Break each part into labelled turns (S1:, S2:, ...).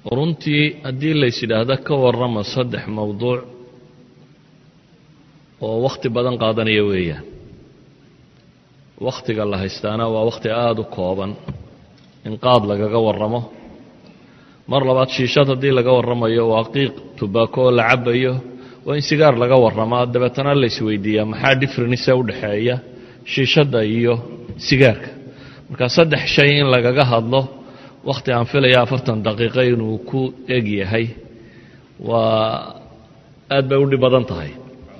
S1: runtii haddii lays yidhaahdo ka warrama saddex mowduuc oo wakhti badan qaadanaya weeyaan wakhtiga la haystaana waa wakhti aada u kooban in qaad lagaga warramo mar labaad shiishad haddii laga warramayo waa qiiq tubaako oo la cabayo waa in sigaar laga warramaa dabeetana laysweydiiyaa maxaa differenisa u dhexeeya shiishadda iyo sigaarka marka saddex shay in lagaga hadlo wakhti aan filaya afartan daqiiqo inuu ku eg yahay waa aad bay u dhib badan tahay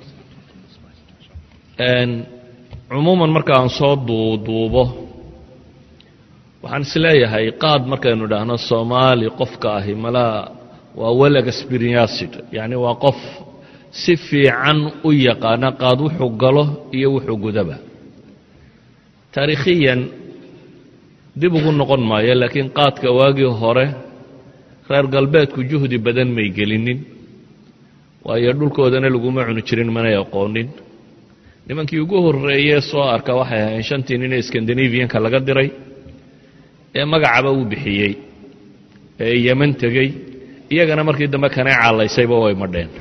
S1: cumuuman marka aan soo duuduubo waxaan isleeyahay qaad markaynu idhaahno soomaali qofka ahi malaa waa well experienced yacni waa qof si fiican u yaqaana qaad wuxuu galo iyo wuxuu gudaba taariikhiyan dib ugu noqon maayo laakiin qaadka waagii hore reer galbeedku juhdi badan may gelinin waayo dhulkoodana laguma cuni jirin manay aqoonin nimankii ugu horreeyee soo arka waxay ahayn shantii nin ee skandinaviyanka laga diray ee magacaba uu bixiyey ee yeman tegey iyagana markii dambe kanay callaysayba way madheen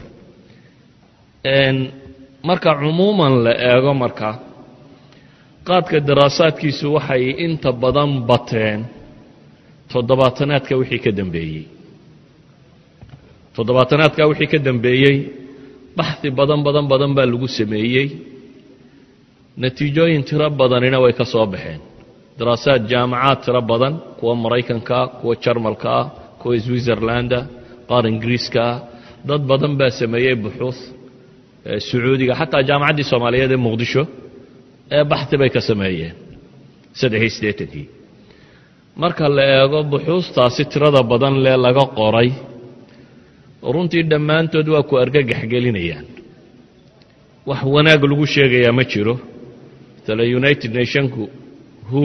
S1: marka cumuuman la eego marka qaadka daraasaadkiisu waxay inta badan bateen toddobaatanaadka wixii ka dambeeyey toddobaatanaadka wixii ka dambeeyey baxhi badan badan badan baa lagu sameeyey natiijooyin tiro badanina way ka soo baxeen daraasaad jaamacaad tiro badan kuwa maraykankaa kuwa jarmalka ah kuwa switzerlanda qaar ingiriiska ah dad badan baa sameeyey buxuuth sacuudiga xataa jaamacaddii soomaaliyeed ee muqdisho ee baxhi bay ka sameeyeen saddexiy siddeetankii marka la eego buxuustaasi tirada badan lee laga qoray runtii dhammaantood waa ku argagax gelinayaan wax wanaag lagu sheegayaa ma jiro tale united nationku who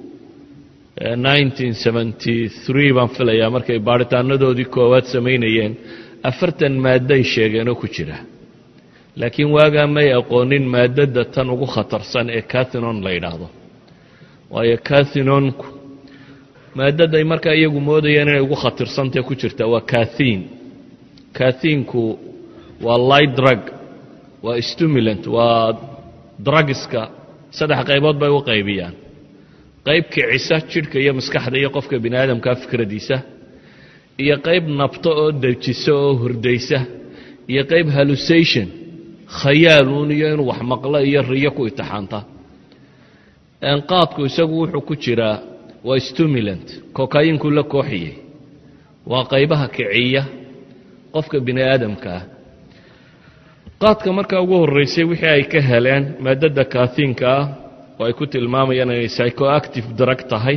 S1: baan filayaa markay baaritaanadoodii koowaad samaynayeen afartan maadday sheegeenoo ku jira laakiin waagaa may aqoonin maadada tan ugu khatarsan ee cathinon la yidhaahdo waayo cathinonku maadaday markaa iyagu moodayeen inay ugu khatirsantae ku jirta waa kathin kathiinku waa light drug waa stimulant waa drugiska saddex qaybood bay u qaybiyaan qayb kicisa jidhka iyo maskaxda iyo qofka bini aadamkaa fikradiisa iyo qayb nabto oo dejisa oo hordaysa iyo qayb hallusation khayaaluun iyo inuu wax maqlo iyo riyo ku itixaanta qaadku isagu wuxuu ku jiraa waa stimulant kokayinku la kooxiyey waa qaybaha kiciya qofka bini aadamka ah qaadka markaa ugu horraysay wixii ay ka heleen maadada kaathiinka ah oo ay ku tilmaamayaan inay psychoactive darag tahay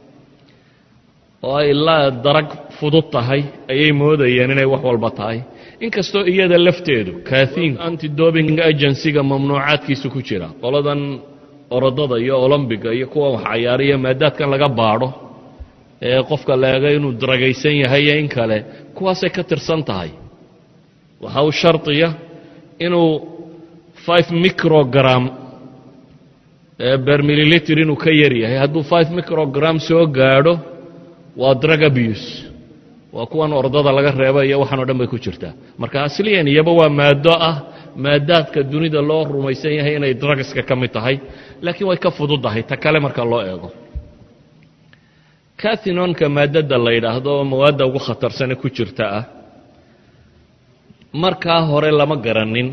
S1: oo ay la darag fudud tahay ayay moodayeen inay wax walba tahay inkastoo iyada lafteedu kathiin antidobing agencyga mamnuucaadkiisa ku jira qoladan orodada iyo olombiga iyo kuwa wax cayaariya maadaadkan laga baadho ee qofka leega inuu daragaysan yahay iyo in kale kuwaasay ka tirsan tahay waxa uu shardiya inuu five microgram bermililitr inuu ka yar yahay hadduu five microgram soo gaadho waa drug abuse waa kuwan ordada laga reeba iyo waxaan o dhan bay ku jirtaa marka asliyan iyaba waa maado ah maadaadka dunida loo rumaysan yahay inay drugska ka mid tahay laakiin way ka fududahay ta kale marka loo eego cathinonka maadada la yidhaahdo oo mawaadda ugu khatarsane ku jirta ah markaa hore lama garanin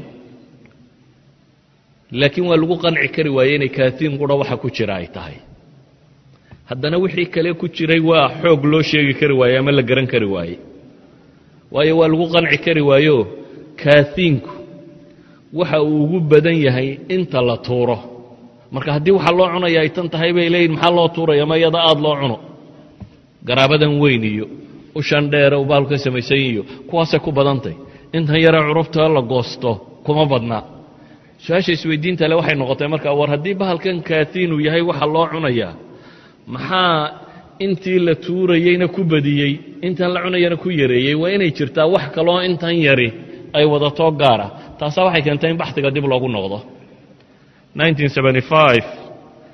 S1: laakiin waa lagu qanci kari waaye inay kathiin qura waxa ku jira ay tahay haddana wixii kale ku jiray waa xoog loo sheegi kari waaye ama la garan kari waaye waayo waa lagu qanci kari waayo kathiinku waxa uu ugu badan yahay inta la tuuro marka haddii waxa loo cunaya ay tan tahay bay leeyihin maxaa loo tuuraya ma iyada aada loo cuno garaabadan weyn iyo ushan dheere u baalku ka samaysan iyo kuwaasay ku badantay intan yare curubta la goosto kuma badnaa su-aasha isweydiinta le waxay noqotay markaa war haddii bahalkan kathiinuu yahay waxa loo cunayaa maxaa intii la tuurayeyna ku badiyey intan la cunayana ku yareeyey waa inay jirtaa wax kaloo intan yari ay wadatoo gaara taasaa waxay keentay in baxdiga dib loogu noqdo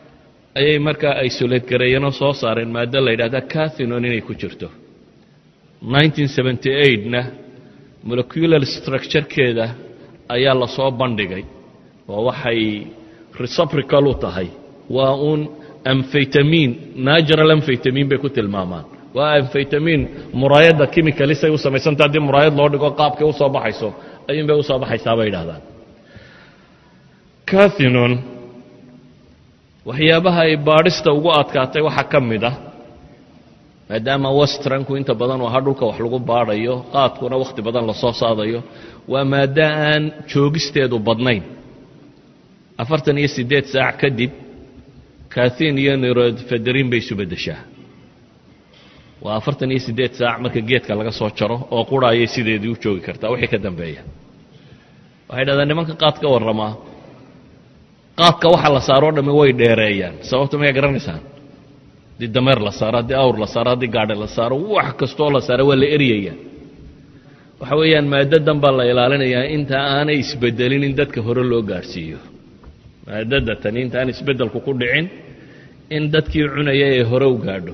S1: ayay markaa isolate gareeyeenoo soo saareen maado la yidhahda cathinon inay ku jirto na molecular structurekeeda ayaa lasoo bandhigay oo waxay reciprocal u tahay waa uun amfaytamiin natural amfaytamiin bay ku tilmaamaan waa amfaytamiin muraayadda chemicalisay u samaysanta haddii muraayad loo dhigo qaabkay u soo baxayso ayuun bay u soo baxaysaa bay yidhahdaan cathinon waxyaabaha ay baadhista ugu adkaatay waxaa ka mid ah maadaama westranku inta badan uu ahaa dhulka wax lagu baadhayo qaadkuna wakhti badan lasoo saadayo waa maaddo aan joogisteedu badnayn afartan iyo siddeed saac kadib kathin iyo nirodfederin bay isu beddeshaa waa afartan iyo siddeed saac marka geedka laga soo jaro oo qura ayay sideedii u joogi kartaa wixii ka dambeeya waxay dhahdaan nimanka qaad ka warramaa qaadka waxa la saaroo dhamme way dheereeyaan sababta mayaa garanaysaan haddii dameer la saaro haddii awr la saaro haddii gaadhi la saaro wax kastoo la saaro waa la eryayaa waxa weeyaan maadadan baa la ilaalinayaa inta aanay isbedelin in dadka hore loo gaadhsiiyo maadada tani inta aan isbeddelku ku dhicin in dadkii cunaya ee hore u gaadho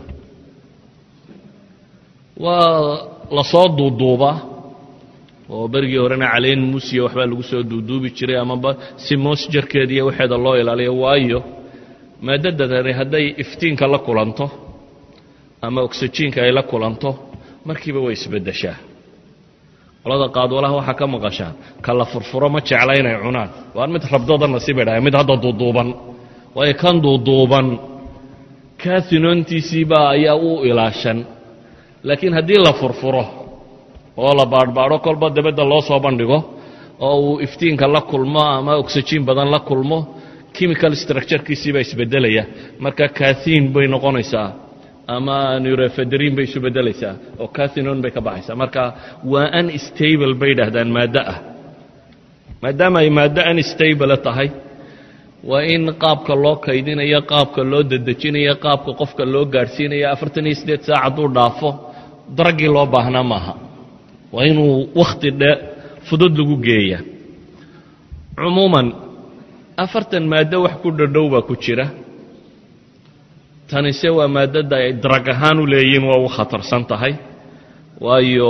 S1: waa lasoo duuduubaa oo berigii horena caleyn musiya waxbaa lagu soo duuduubi jiray amaba si moosjarkeeda iyo waxeeda loo ilaaliyo waayo maadadadani hadday iftiinka la kulanto ama oksijiinka ay la kulanto markiiba way isbeddeshaa qolada qaadwalaha waxaa ka maqashaan ka la furfuro ma jecla inay cunaan waan mid rabdooda nasiibay dhahay mid hadda duuduuban waayo kan duuduuban kahinontiisiibaa ayaa u ilaashan laakiin haddii la furfuro oo la baadhbaadho kolba dabadda loo soo bandhigo oo uu iftiinka la kulmo ama oksijiin badan la kulmo chemical structurekiisii baa isbedelaya marka kathin bay noqonaysaa ama nurofederin bay isu bedelaysaa oo cathinon bay ka baxaysaa marka waa unstable bay dhahdaan maaddo ah maadaama ay maaddo unstable tahay waa in qaabka loo kaydinayo qaabka loo dedejinayo qaabka qofka loo gaadhsiinayo afartan iyo siddeed saac hadduu dhaafo daraggii loo baahnaa maaha waa inuu wakhti dhe fudud lagu geeya cumuuman afartan maaddo wax ku dhadhow baa ku jira tanise waa maaddada ay darag ahaan u leeyihiin waa u khatarsan tahay waayo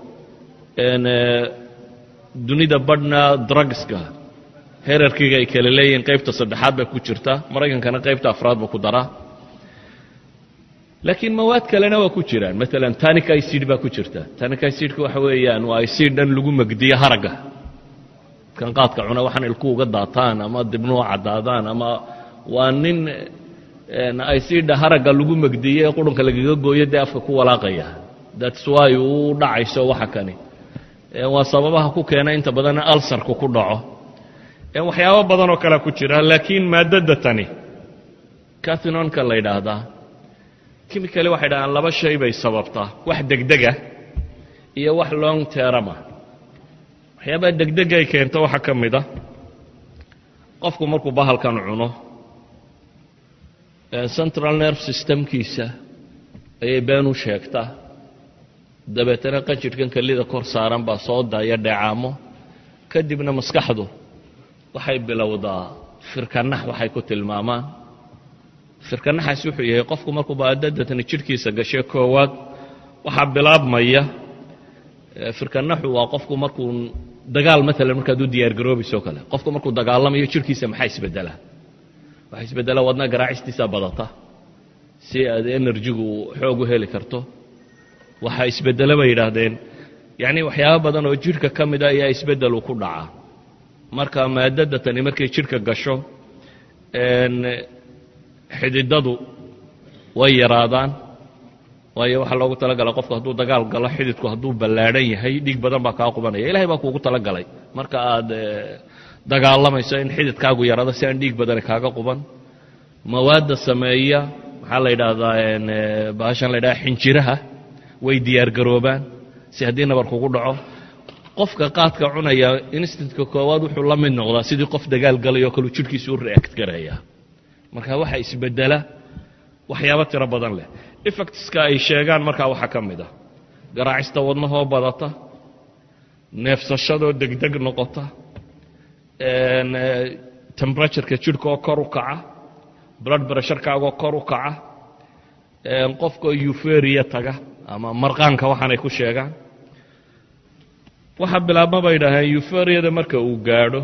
S1: dunida badhna drugska herarkiga ay kala leeyihiin qaybta saddexaad baa ku jirta maraykankana qaybta afraad baa ku daraa laakiin mawaad kalena waa ku jiraan maalan tanic icid baa ku jirta tanic icidka waxa weeyaan waa icid dhan lagu megdiyo haragga kan qaadka cuna waxaan ilku uga daataan ama dibnuhu caddaadaan ama waa nin icidha haragga lagu megdiye ee qurunka lagaga gooyo dee afka ku walaaqaya thats why uu dhacayso waxa kani waa sababaha ku keena inta badan alsarku ku dhaco waxyaabo badan oo kalea ku jira laakiin maadada tani cathinonka la yidhaahdaa kimicali waxay dhahaan laba shay bay sababtaa wax degdega iyo wax long terama waxyaabaha degdega ay keento waxaa ka mid a qofku markuu bahalkan cuno central nerve systemkiisa ayay been u sheegtaa dabeetana qanjidhkan kelida kor saaran baa soo daaya dheecaamo kadibna maskaxdu waxay bilowdaa firkanax waxay ku tilmaamaan firkanaxaasi wuxuu yahay qofku markuu baadadatani jidhkiisa gashe koowaad waxaa bilaabmaya firkanaxu waa qofku markuu dagaal maalan markaad u diyaargaroobayso o kale qofku markuu dagaalamayo jidhkiisa maxaa isbedelaa waxaa isbedelaa wadna garaacistiisaa badata si aad enerjigu xoog u heli karto waxaa isbedele bay yidhaahdeen yacni waxyaaba badan oo jidhka ka mida ayaa isbedelu ku dhacaa marka maadada tani markay jidhka gasho xididadu way yaraadaan waayo waxaa loogu talagalay qofku hadduu dagaal galo xididku hadduu ballaadhan yahay dhiig badan baa kaa qubanaya ilahay baa kuugu talagalay marka aad dagaalamayso in xididkaagu yaraado si aan dhiig badani kaaga quban mawaadda sameeya maxaa la yidhaahdaa bahashan la ydhaha xinjiraha way diyaargaroobaan si haddii nabar kugu dhaco qofka qaadka cunaya instintka koowaad wuxuu la mid noqdaa sidii qof dagaal galay oo kaleu jidhkiisa u react garaya marka waxa isbedela waxyaabo tiro badan leh effectska ay sheegaan markaa waxaa ka mid ah garaacista wadnahoo badata neefsashadoo degdeg noqota temperatureka jidhka oo kor u kaca blood bresharkaagoo kor u kaca qofkaoo euferia taga ama marqaanka waxaanay ku sheegaan waxaa bilaabma bay idhaaheen euforiyada marka uu gaadho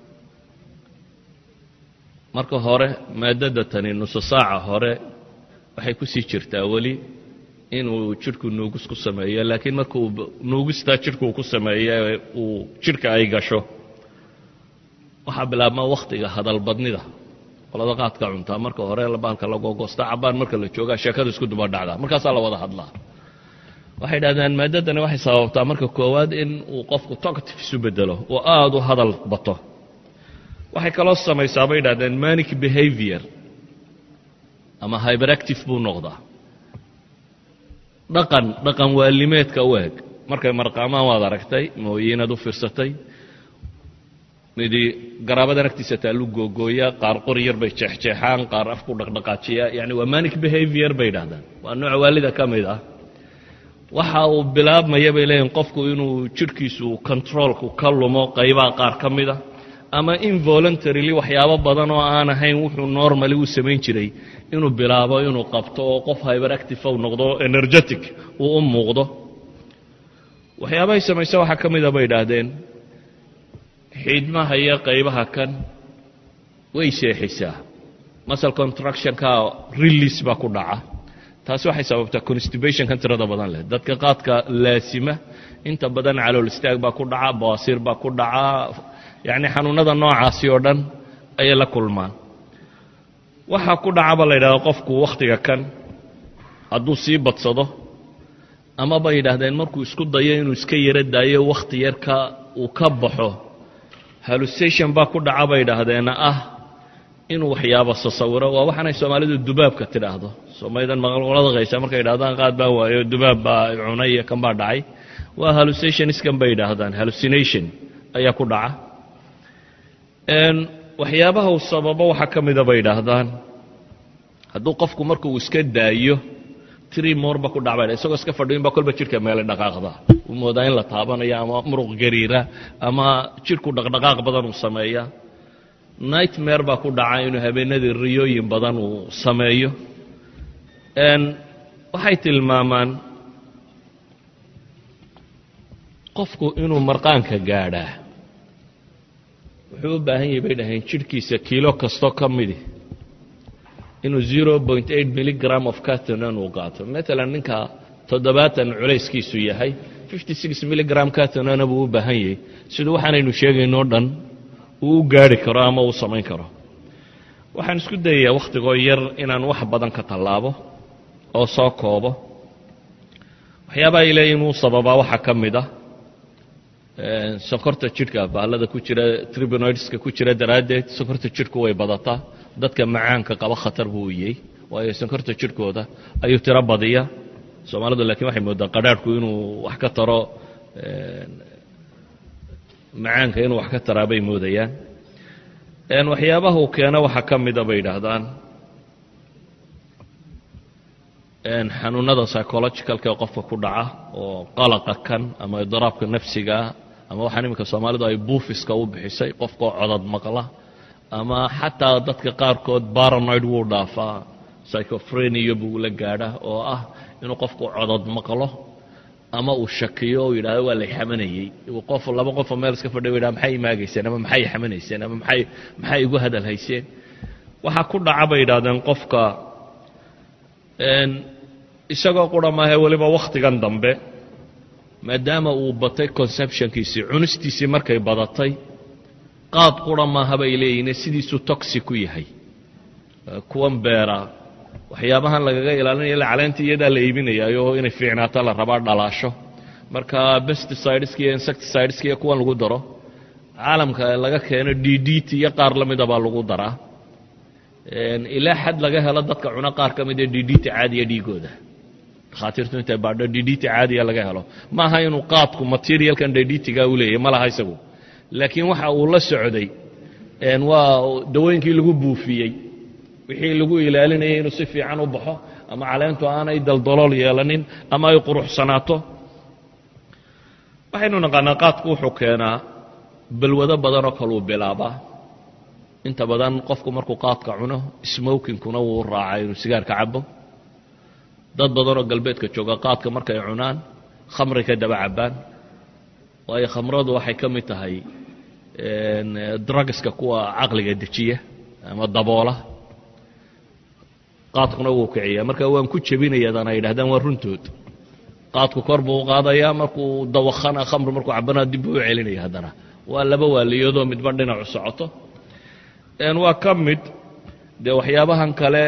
S1: marka hore maadada tani nuso saaca hore waxay ku sii jirtaa weli inuu jidhku nuugis ku sameeyo laakiin marka uu nuugistaa jidhku uu ku sameeyo uu jidhka ay gasho waxaa bilaabma wakhtiga hadalbadnida qolada qaadka cuntaa marka hore baalka lagogoosta cabaan marka la joogaa sheekada isku duba dhacdaa markaasaa la wada hadlaa waxay dhahdeen maadadani waxay sababtaa marka koowaad in uu qofku talkative isu bedelo oo aada u hadal bato waxay kaloo samaysaa bay dhahdeen manic behavior ama hyberactive buu noqdaa dhaqan dhaqan waalimeedka u eg markay marqaamaan waad aragtay mooyiinaad u fiirsatay midi garaabadan agtiisa taallu googooya qaar qor yar bay jeexjeexaan qaar afku dhaqdhaqaajiya yani waa manic behavior bay dhahdaan waa nooc waalida ka mid ah waxa uu bilaabmaya bay leeyihin qofku inuu jidhkiisu controolku ka lumo qaybaha qaar ka mida ama involuntarily waxyaabo badan oo aan ahayn wuxuu normally u samayn jiray inuu bilaabo inuu qabto oo qof hyberactive u noqdo energetic uu u muuqdo waxyaabahay samayse waxaa ka mida bay idhaahdeen xiidmaha iyo qaybaha kan way seexisaa masal contractionka release baa ku dhaca taasi waxay sababtaa constibationkan tirada badan leh dadka qaadka laasima inta badan calool istaag baa ku dhaca bawaasiir baa ku dhaca yacni xanuunada noocaasi oo dhan ayay la kulmaan waxaa ku dhacaba la yidhahda qofku wakhtiga kan hadduu sii badsado ama bay yidhaahdeen markuu isku dayo inuu iska yaro daayo wakhti yarka uu ka baxo hallusation baa ku dhaca bay idhaahdeen ah inuu waxyaabo sasawiro waa waxaanay soomaalidu dubaabka tidhaahdo soomalidan maqlada qaysa markay idhahdaan qaad baa waayo dubaab baa cunay iyo kan baa dhacay waa hallucationskan bay idhaahdaan hallucination ayaa ku dhaca waxyaabaha uu sababo waxaa ka mida bay idhaahdaan hadduu qofku marka uu iska daayo tri morba ku dhacba isagoo iska fadhiyin baa kolba jidhka meele dhaqaaqda uu moodaa in la taabanayo ama muruq gariira ama jidhku dhaqdhaqaaq badan uu sameeya nightmare baa ku dhaca inuu habeenadii riyooyin badan uu sameeyo waxay tilmaamaan qofku inuu marqaanka gaadhaa wuxuu u baahan yahay bay dhaheen jidhkiisa kiilo kastoo ka midi inuu zero point eight milligram of catonan uu qaato matalan ninka toddobaatan culayskiisu yahay fifty six milligram catonana buu u baahan yahay siduu waxaanaynu sheegaynoo dhan uu u gaari karo ama uu samayn karo waxaan isku dayayaa wakhtigoo yar inaan wax badan ka tallaabo oo soo koobo waxyaabaha ay leeyihin uu sababaa waxaa ka mid ah sokorta jidhka baallada ku jira tribinoidska ku jira daraaddeed sokorta jidhku way badataa dadka macaanka qaba khatar buu iyey waayo sonkorta jidhkooda ayuu tiro badiya soomaalidu laakiin waxay moodaa qadhaadhku inuu wax ka taro macaanka inuu wax ka taraa bay moodayaan waxyaabaha uu keeno waxaa ka mida bay yidhaahdaan xanuunada psychologicalka qofka ku dhaca oo qalaqa kan ama idiraabka nafsigaa ama waxaan iminka soomaalidu ay buufiska u bixisay qofkaoo codad maqla ama xataa dadka qaarkood baranoid wuu dhaafaa psychophrenia buu la gaadha oo ah inuu qofku codod maqlo ama uu shakiyo u yidhahdo waa lay xamanayey qof laba qofoo meel iska fadhiy yidhah maxay imaagayseen ama maxay xamanayseen ama maxay maxay igu hadal hayseen waxaa ku dhaca bay yidhahdeen qofka isagoo qura maahe weliba wakhtigan dambe maadaama uu batay conceptionkiisii cunistiisii markay badatay qaad qura maaha bay leeyihin sidiisuu toxi ku yahay kuwan beera waxyaabahan lagaga ilaalinaya caleenta iyadaa la iibinayaayo inay fiicnaato la rabaa dhalaasho marka besticideska iyo insecticideska iyo kuwan lagu daro caalamka laga keeno d d t iyo qaar la mida baa lagu daraa ilaa xad laga helo dadka cuno qaar ka mid ee d d t caadiya dhiigooda dakhaatiirtu intay baadho d d t caadiya laga helo ma aha inuu qaadku materialkan d d t-ga u leeyahy ma laha isagu laakiin waxa uu la socday waa dawooyinkii lagu buufiyey wixii lagu ilaalinayay inuu si fiican u baxo ama caleentu aanay daldalool yeelanin ama ay quruxsanaato waxaynu naqaanaa qaadku wuxuu keenaa balwado badanoo kaluu bilaabaa inta badan qofku markuu qaadka cuno smokinkuna wuu raacaa inuu sigaarka cabo dad badanoo galbeedka jooga qaadka markay cunaan khamri ka daba cabbaan waayo khamradu waxay ka mid tahay drugska kuwa caqliga dejiya ama daboola qaadkuna wuu kiciyaa marka waan ku jebinayadan ay yidhahdaan waa runtood qaadku kor buu u qaadayaa markuu dawakana khamri markuu cabana dib buu u celinaya haddana waa laba waaliyadoo midba dhinacu socoto waa ka mid dee waxyaabahan kale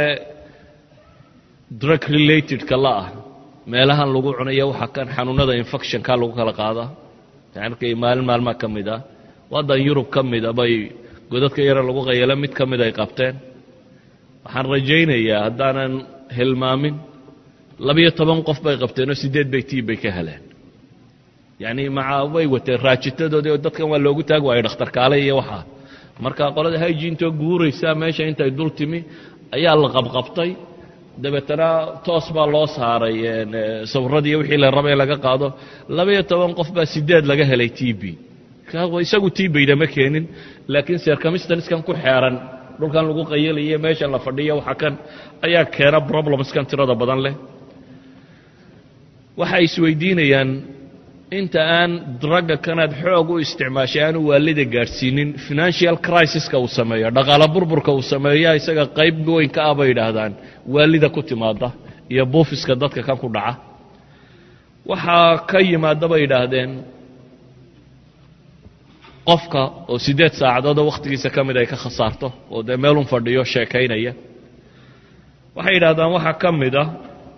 S1: drug relatedka la ah meelahan lagu cunaya waxaa kan xanuunada infectionka lagu kala qaadaa markay maalin maalmaa ka mid ah waddan yurub ka mida bay godadka yare lagu qayalo mid ka mid ay qabteen waxaan rajaynayaa haddaanan hilmaamin labiyo toban qof bay qabteenoo siddeed bay tii bay ka heleen yacni maca way wateen raajitadoodii oo dadkan waa loogu taagi waayo dhakhtarkaale iyo waxaa marka qolada hygiintoo guuraysaa meesha intay dul timi ayaa la qabqabtay dabeetana toos baa loo saaray sawirradii wixii la raba in laga qaado labayo toban qof baa sideed laga helay t b isagu t bayda ma keenin laakiin sercamistaniskan ku xeeran dhulkan lagu qayalaye meeshan la fadhiyo waxa kan ayaa keena problemskan tirada badan leh waxay isweydiinayaan inta aan dragga kanaad xoog u isticmaashay aanu waalida gaadhsiinin financial crisiska uu sameeyo dhaqaalo burburka uu sameeya isaga qayb weyn ka ah bay yidhaahdaan waalida ku timaada iyo buufiska dadka kan ku dhaca waxaa ka yimaada bay yidhaahdeen qofka oo siddeed saacadoodoo wakhtigiisa ka mid ay ka khasaarto oo dee meelun fadhiyo sheekaynaya waxay yidhahdaan waxaa ka mid a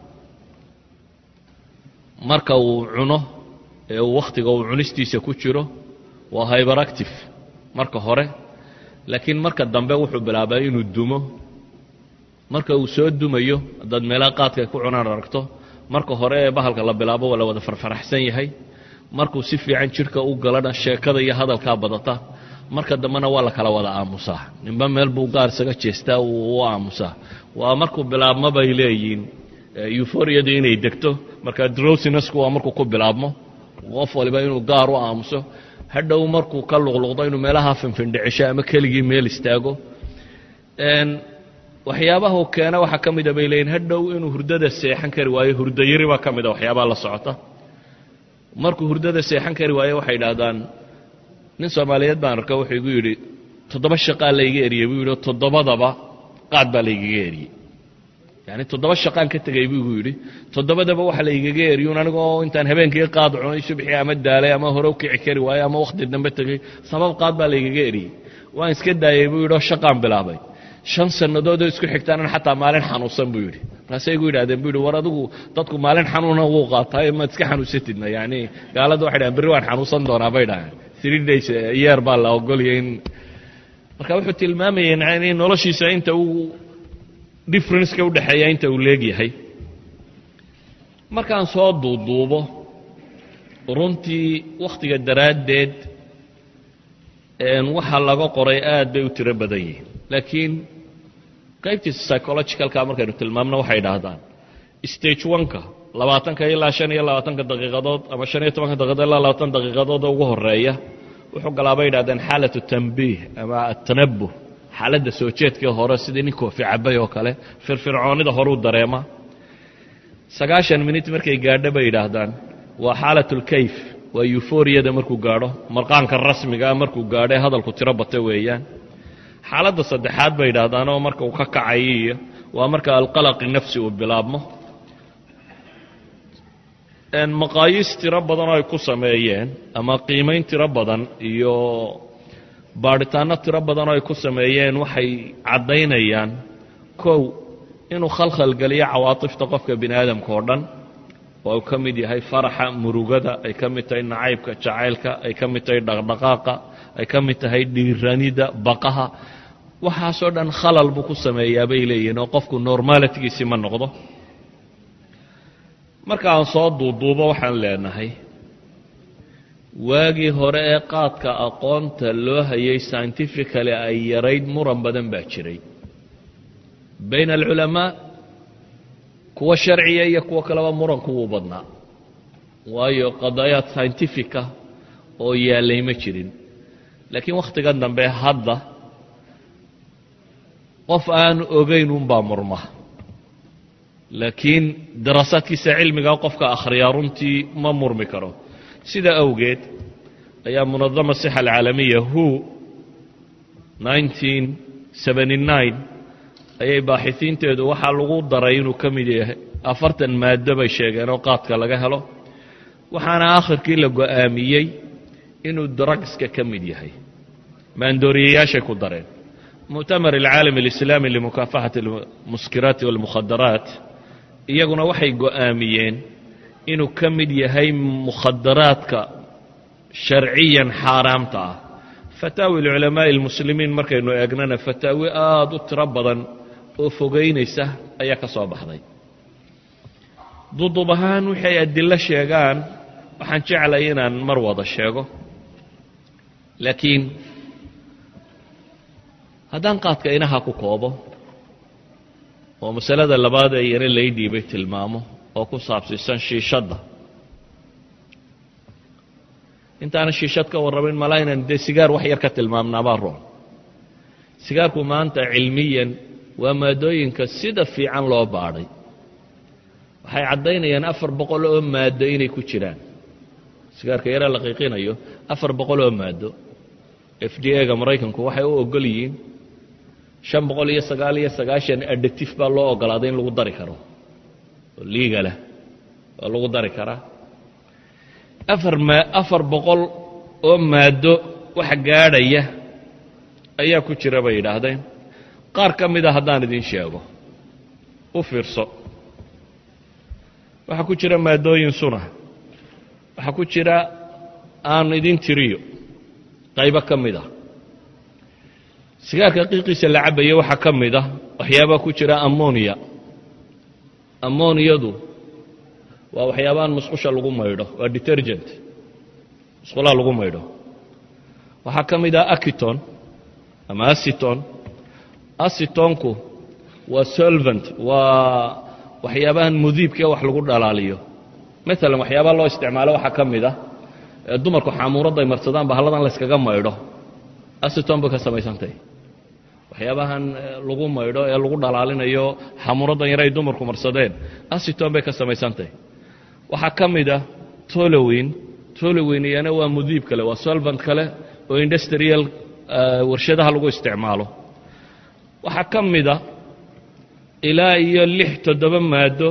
S1: marka uu cuno ee uu wakhtiga uu cunistiisa ku jiro waa hyberactive marka hore laakiin marka dambe wuxuu bilaabaa inuu dumo marka uu soo dumayo haddaad meelaha qaadka ay ku cunaan aragto marka hore ee bahalka la bilaabo waa la wada farfaraxsan yahay markuu si fiican jidhka u galana sheekada iyo hadalkaa badata marka dambena waa la kala wada aamusaa ninba meel buu gaar isaga jeestaa uu u aamusaa waa markuu bilaabmo bay leeyihiin euforiyadu inay degto marka drowsinasku waa markuu ku bilaabmo qof waliba inuu gaar u aamuso hadhow markuu ka luqluqdo inuu meelaha finfindhicisho ama keligii meel istaago waxyaabahu keena waxaa ka mida bay leeyihin hadhow inuu hurdada seexan kari waayo hurdayari baa ka mida waxyaabaha la socota markuu hurdada seexan kari waayo waxay idhaahdaan nin soomaaliyeed baan arka wuxuu igu yidhi toddoba shaqaa layga eriyey buu yidhi toddobadaba qaad baa laygaga eriyey yani toddoba shaqaan ka tegay buu igu yidhi toddobadaba waxa laygaga eriyun anigoo intaan habeenkii qaad cunay subxii ama daalay ama hore u kici kari waayo ama wakhti dambe tegey sabab qaad baa laygaga eriyey waan iska daayey buu yidhi oo shaqaan bilaabay shan sannadoodoo isku xigtaanan xataa maalin xanuunsan buu yidhi markaasay igu yidhahdeen bu yidhi war adigu dadku maalin xanuuna wuu qaataa maad iska xanuunsatidna yani gaalada waxay dhahen berri waan xanuunsan doonaa bay dhahaan three days yeer baa la ogolya in marka wuxuu tilmaamayay in noloshiisa inta uu differenceka udhexeeya inta uu leegyahay markaan soo duuduubo runtii wakhtiga daraaddeed waxa laga qoray aad bay u tiro badan yihiin laakiin qaybtiisa psychologicalka markaynu tilmaamno waxay idhaahdaan stage oneka labaatanka ilaa shan iyo labaatanka daqiiqadood ama shan iyo tobanka daqiiqadood ilaa labaatan daqiiqadood ugu horeeya wuxuu galaa bay idhahdeen xaalatu tambiih ama atanabuh xaaladda soo jeedkii hore sidii nin koofi cabay oo kale firfircoonida horuu dareema sagaashan minit markay gaadho bay yidhaahdaan waa xaalatulkayf waa euforiyada markuu gaadho marqaanka rasmigaa markuu gaadho ee hadalku tiro bata weeyaan xaaladda saddexaad bay yidhaahdaan oo marka uu ka kacay iyo waa marka alqalaqi nafsi uu bilaabmo maqaayiis tiro badan oo ay ku sameeyeen ama qiimayn tiro badan iyo baadhitaanno tiro badan oo ay ku sameeyeen waxay caddaynayaan kow inuu khalkhal geliyo cawaatifta qofka bini aadamka oo dhan oo uu ka mid yahay faraxa murugada ay ka mid tahay nacaybka jacaylka ay ka mid tahay dhaqdhaqaaqa ay ka mid tahay dhiiranida baqaha waxaasoo dhan khalal buu ku sameeyaa bay leeyihiin oo qofku normaalitigiisii ma noqdo marka aan soo duuduubo waxaan leenahay waagii hore ee qaadka aqoonta loo hayay scientifically ay yarayd muran badan baa jiray bayna alculamaa kuwa sharciya iyo kuwo kaleba muranku wuu badnaa waayo qadaayaad scientifica oo yaallay ma jirin laakiin wakhtigan dambe hadda qof aan ogayn unbaa murma laakiin daraasaadkiisa cilmiga qofka akhriyaa runtii ma murmi karo sidaa awgeed ayaa munadama sixa alcaalamiya who ayay baaxisiinteedu waxaa lagu daray inuu ka mid yahay afartan maado bay sheegeen oo qaadka laga helo waxaana akhirkii la go'aamiyey inuu drugska ka mid yahay maandooriyayaashay ku dareen muctamar alcaalam alislaami limukaafaxati almuskiraati walmukhadaraat iyaguna waxay go'aamiyeen inuu ka mid yahay mukhadaraadka sharciyan xaaraamta ah fataawi lculamaa'i almuslimiin markaynu eegnana fataawi aada u tiro badan oo fogaynaysa ayaa ka soo baxday dudub ahaan waxay adilo sheegaan waxaan jeclay inaan mar wada sheego laakiin haddaan qaadka inaha ku koobo oo masalada labaad ee yana lay dhiibay tilmaamo oo ku saabsiisan shiishadda intaana shiishad ka warramin malaa inaan dee sigaar wax yar ka tilmaamnaabaa roon sigaarku maanta cilmiyan waa maadooyinka sida fiican loo baadhay waxay caddaynayaan afar boqol oo maado inay ku jiraan sigaarka yaraa la qiiqinayo afar boqol oo maado f d a ga maraykanku waxay u ogol yihiin shan boqol iyo sagaal iyo sagaashan adhectif baa loo ogolaaday in lagu dari karo oo liigalah oo lagu dari karaa afar ma afar boqol oo maado wax gaadhaya ayaa ku jira bay yidhaahdeen qaar ka mida haddaan idin sheego u fiirso waxaa ku jira maadooyin suna waxaa ku jira aan idin tiriyo qaybo ka mid a sigaarka qiiqiisa la cabaya waxaa ka mid a waxyaabaa ku jira ammoniya ammoniyadu waa waxyaabahan musqusha lagu maydho waa detergent musqulaha lagu maydho waxaa ka mid ah akiton ama asiton asitonku waa solvent waa waxyaabahan mudiibka wax lagu dhalaaliyo maalan waxyaabaa loo isticmaalo waxaa ka mid ah dumarku xaamuuradday marsadaan bahalladan layskaga maydho asiton bay ka samaysantahy waxyaabahan lagu maydho ee lagu dhalaalinayo xamuuraddan yar ay dumarku marsadeen asiton bay ka samaysantahy waxaa ka mid ah tolowin tolowin iyana waa mudiib kale waa solvant kale oo industrial warshadaha lagu isticmaalo waxaa ka mid a ilaa iyo lix toddoba maado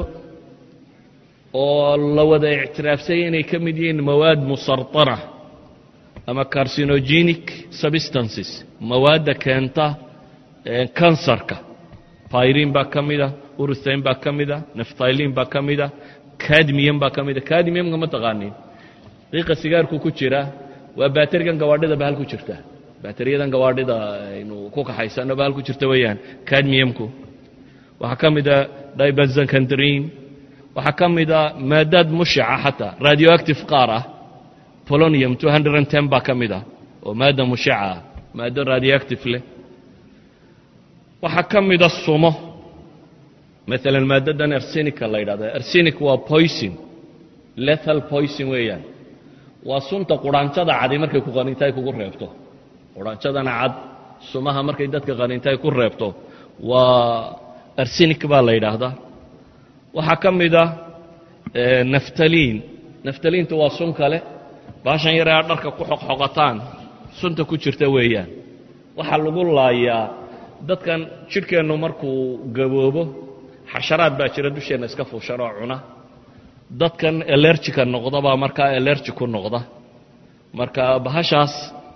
S1: oo la wada ictiraafsay inay ka mid yihiin mawaad musarطana ama carcinogenic substances mawaadda keenta kansarka pyrin baa ka mida uruthain baa ka mida naftaylin baa ka mida cadmium baa ka mida cadmiumka ma taqaanin qiiqa sigaarku ku jira waa baaterigan gawaadhida bahal ku jirta baateriyadan gawaadhida aynu ku kaxaysano bahal ku jirta weeyaan cadmiumku waxaa ka mida dibenzakandrin waxaa ka mida maadaad mushaca xataa radioactive qaar ah polonium baa ka mid ah oo maadda mushaca ah maaddo radioactive leh waxaa ka mida sumo maalan maaddadan arsenica la yidhahda arsenic waa poison lethal poison weeyaan waa sunta quraanjada cadi markay ku qanintaay kugu reebto quraanjadana cad sumaha markay dadka qanintaay ku reebto waa arsenic baa la yidhaahdaa waxaa ka mid ah naftaliin naftaliintu waa sun kale baashan yare aad dharka ku xoqxoqataan sunta ku jirta weeyaan waxaa lagu laayaa dadkan jidhkeennu markuu gaboobo xasharaad baa jira dusheenna iska fuushan oo cuna dadkan elerjika noqda baa markaa elerji ku noqda marka bahashaas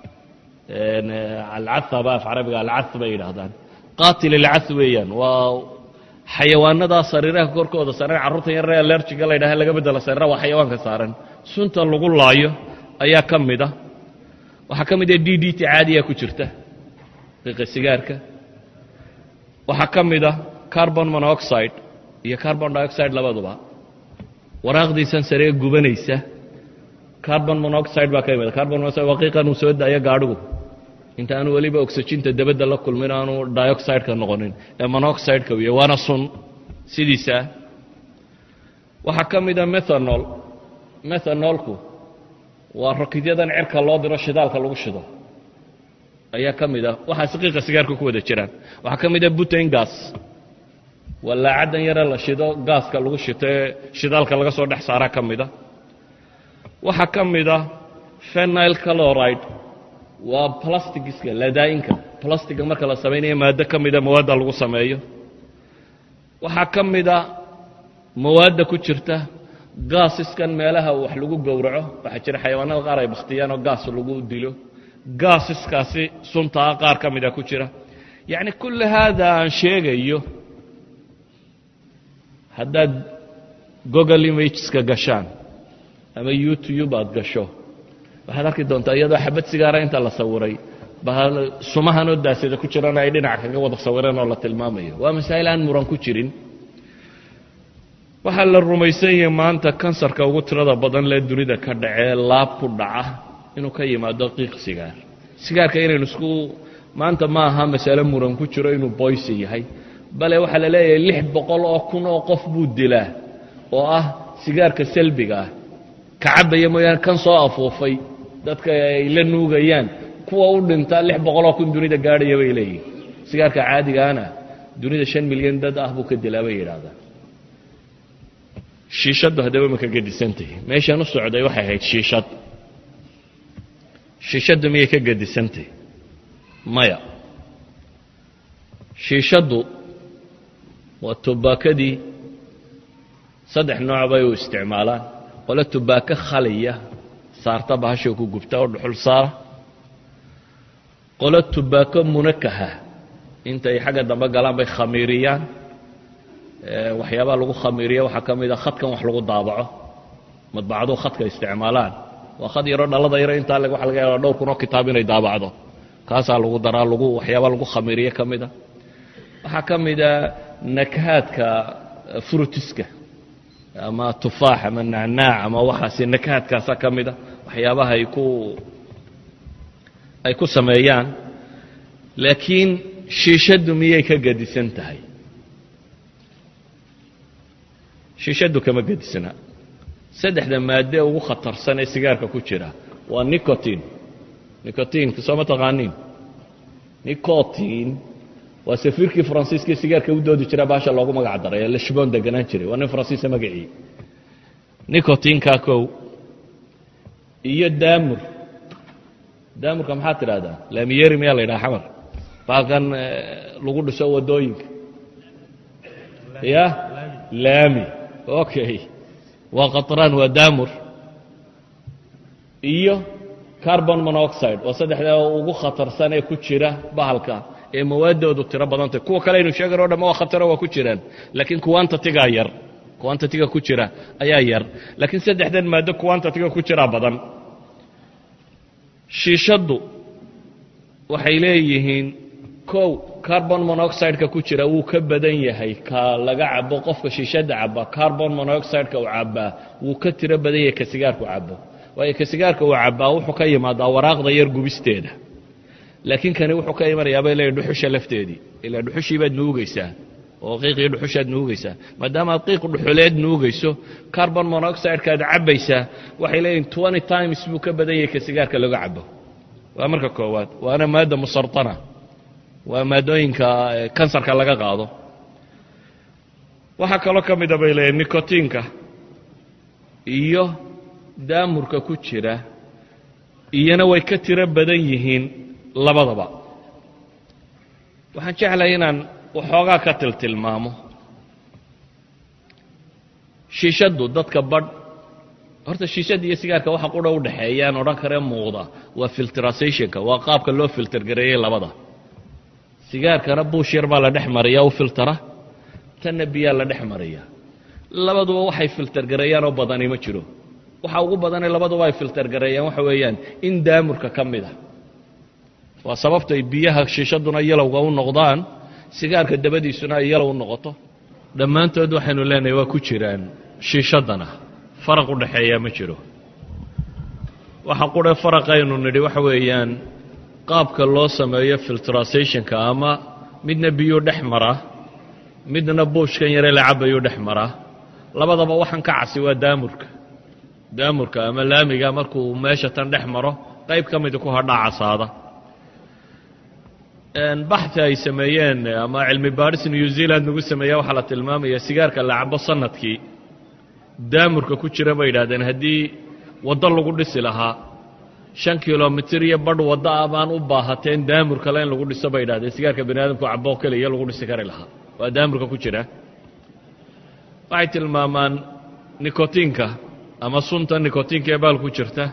S1: alcaa ba af carabiga alca bay yidhaahdaan qaatil alca weeyaan waa xayawaanadaa sariiraha korkooda saaran carruurta yaree alerjiga la ydhaha laga bedela sariira waa xayawaanka saaran sunta lagu laayo ayaa ka mid a waxaa ka mid a d d t caadiya ku jirta qiiqa sigaarka waxaa ka mid a carbon monoxide iyo carbon dioxide labaduba waraaqdiisan saree gubanaysa carbon monoxide baa ka imid carbon monoxide waa qiiqan uu soo daayo gaadhigu inta aanu weliba oxyginta dabadda la kulmin aanu dioxideka noqonin ee monoxideka wiya waana sun sidiisaa waxaa ka mida methanol methanolku waa rakidyadan cirka loo diro shidaalka lagu shido ayaa ka mid a waxaas qiiqa sigaarka ku wada jiraan waxaa ka mid a butain gas wallaacaddan yare la shido gaaska lagu shito ee shidaalka laga soo dhex saara ka mida waxaa ka mida fenile caloride waa plastigiska ladaa'inka plastiga marka la samaynayo maaddo ka mida mawaadda lagu sameeyo waxaa ka mida mawaadda ku jirta gaasiskan meelaha wax lagu gowraco waxaa jira xayawaanada qaar ay bakhtiyaan oo gaas lagu dilo gaasiskaasi suntaa qaar ka mida ku jira yacni kulli haada aan sheegayo haddaad google imageska gashaan ama youtube aad gasho waxaad arki doontaa iyadoo xabad sigaara inta la sawiray sumahanoo daasada ku jirana ay dhinac kaga wada sawireen oo la tilmaamayo waa masaa'il aan muran ku jirin waxaa la rumaysan yahay maanta kansarka ugu tirada badan lee dunida ka dhacee laab ku dhaca inuu ka yimaado qiiq sigaar sigaarka inaynu isku maanta ma aha masale muran ku jiro inuu boysi yahay bale waxaa la leeyahay lix boqol oo kun oo qof buu dilaa oo ah sigaarka selbiga ah ka cabaya mooyaane kan soo afuufay dadka ay la nuugayaan kuwa u dhinta lix boqol oo kun dunida gaadhaya bay leeyihin sigaarka caadigaana dunida shan milyan dad ah buu ka dilaa bay yidhaahdaan shiishaddu haddaba ma ka gedisantahi meeshaan u socday waxay ahayd shiishad shiishaddu miyay ka gedisantahi maya shiishaddu waa tubaakadii saddex nooc bay u isticmaalaan qole tubaako khaliya saarta bahashay ku gubta oo dhuxul saara qolo tubaako munakaha intay xagga dambe galaan bay khamiiriyaan waxyaabaa lagu khamiiriya waxaa ka mid a khadkan wax lagu daabaco madbacadu khadka isticmaalaan waa khad yaroo dhalada yaro intaa waxa laga yaaba dhowr kunoo kitaab inay daabacdo kaasaa lagu daraa lagu waxyaabaa lagu khamiiriye ka mida waxaa ka mida nakahaadka frutiska ama tufaax ama nacnaac ama waxaasi nakahaadkaasa ka mida waxyaabaha ay ku ay ku sameeyaan laakiin shiishaddu miyay ka gedisan tahay shiishaddu kama gedisna saddexda maadde ugu khatarsan ee sigaarka ku jira waa nicotin nicotinka soo ma taqaaniin nicotin waa safiirkii faransiiskii sigaarka u doodi jira baasha loogu magac daray ee lashboon deganaan jiray waa nin faransiisa magacii nicotinka kow iyo daamur daamurka maxaad tidhahdaa laamiyeri miyaa la yidhaha xamar baalkan lagu dhiso waddooyinka ya laami okay waa qaطraan waa daamur iyo carbon monoxide waa saddexdaa ugu khatarsan ee ku jira bahalka ee mawaaddoodu tiro badantay kuwa kale aynu sheegan o dham waa khataro waa ku jiraan laakiin quantatigaa yar quantatiga ku jira ayaa yar laakiin saddexdan maaddo quantatiga ku jiraa badan shiishaddu waxay leeyihiin kow carbon monoxideka ku jira wuu ka badan yahay ka laga cabo qofka shiishadda caba carbon monoxideka uu cabaa wuu ka tiro badan yahay ka sigaarku cabo waayo ka sigaarka uu cabaa wuxuu ka yimaadaa waraaqda yar gubisteeda laakiin kani wuxuu ka imanayaa bay leeyahy dhuxusha lafteedii ilaa dhuxushii baad nuugaysaa oo qiiqii dhuxushaad nuugaysaa maadaama aad qiiq dhuxuleed nuugayso carbon monoxideka aad cabbaysaa waxay leeyihin twenty times buu ka badan yahay ka sigaarka laga cabo waa marka koowaad waana maadda musartana waa maadooyinka kansarka laga qaado waxaa kaloo ka mida bay leeyihin nicotinka iyo daamurka ku jira iyana way ka tiro badan yihiin labadaba waxaan jeclahay inaan waxoogaa ka tiltilmaamo shiishaddu dadka badh horta shiishadda iyo sigaarka waxa qudha u dhexeeyaan odhan karee muuqda waa filtrasationka waa qaabka loo filter gareeyey labada sigaarkana buush yar baa la dhex mariya u filtara tanna biyaa la dhex mariya labaduba waxay filter gareeyaan oo badani ma jiro waxa ugu badanee labaduba ay filter gareeyaan waxa weeyaan in daamurka ka mid a waa sababtay biyaha shiishaduna yalowga u noqdaan sigaarka dabadiisuna ay yalow u noqoto dhammaantood waxaynu leenahay waa ku jiraan shiishaddana faraq u dhaxeeyaa ma jiro waxa qure faraqaynu nidhi waxa weeyaan qaabka loo sameeyo filtrasationka ama midna biyuu dhex maraa midna buushkan yare la cabayuu dhex maraa labadaba waxaan ka casi waa daamurka daamurka ama laamiga markuu meesha tan dhex maro qayb ka mida ku hadhaa casaada baxi ay sameeyeen ama cilmi baadhis new zealand lagu sameeya waxaa la tilmaamaya sigaarka la cabo sanadkii daamurka ku jira bay yidhahdeen haddii waddo lagu dhisi lahaa shan kilomitir iyo badh waddo ah baan u baahateen daamur kale in lagu dhiso bay yidhahdeen sigaarka bani aadamku cabo keliya lagu dhisi kari lahaa waa daamurka ku jira waxay tilmaamaan nikotiinka ama sunta nikotiinka ee baal ku jirta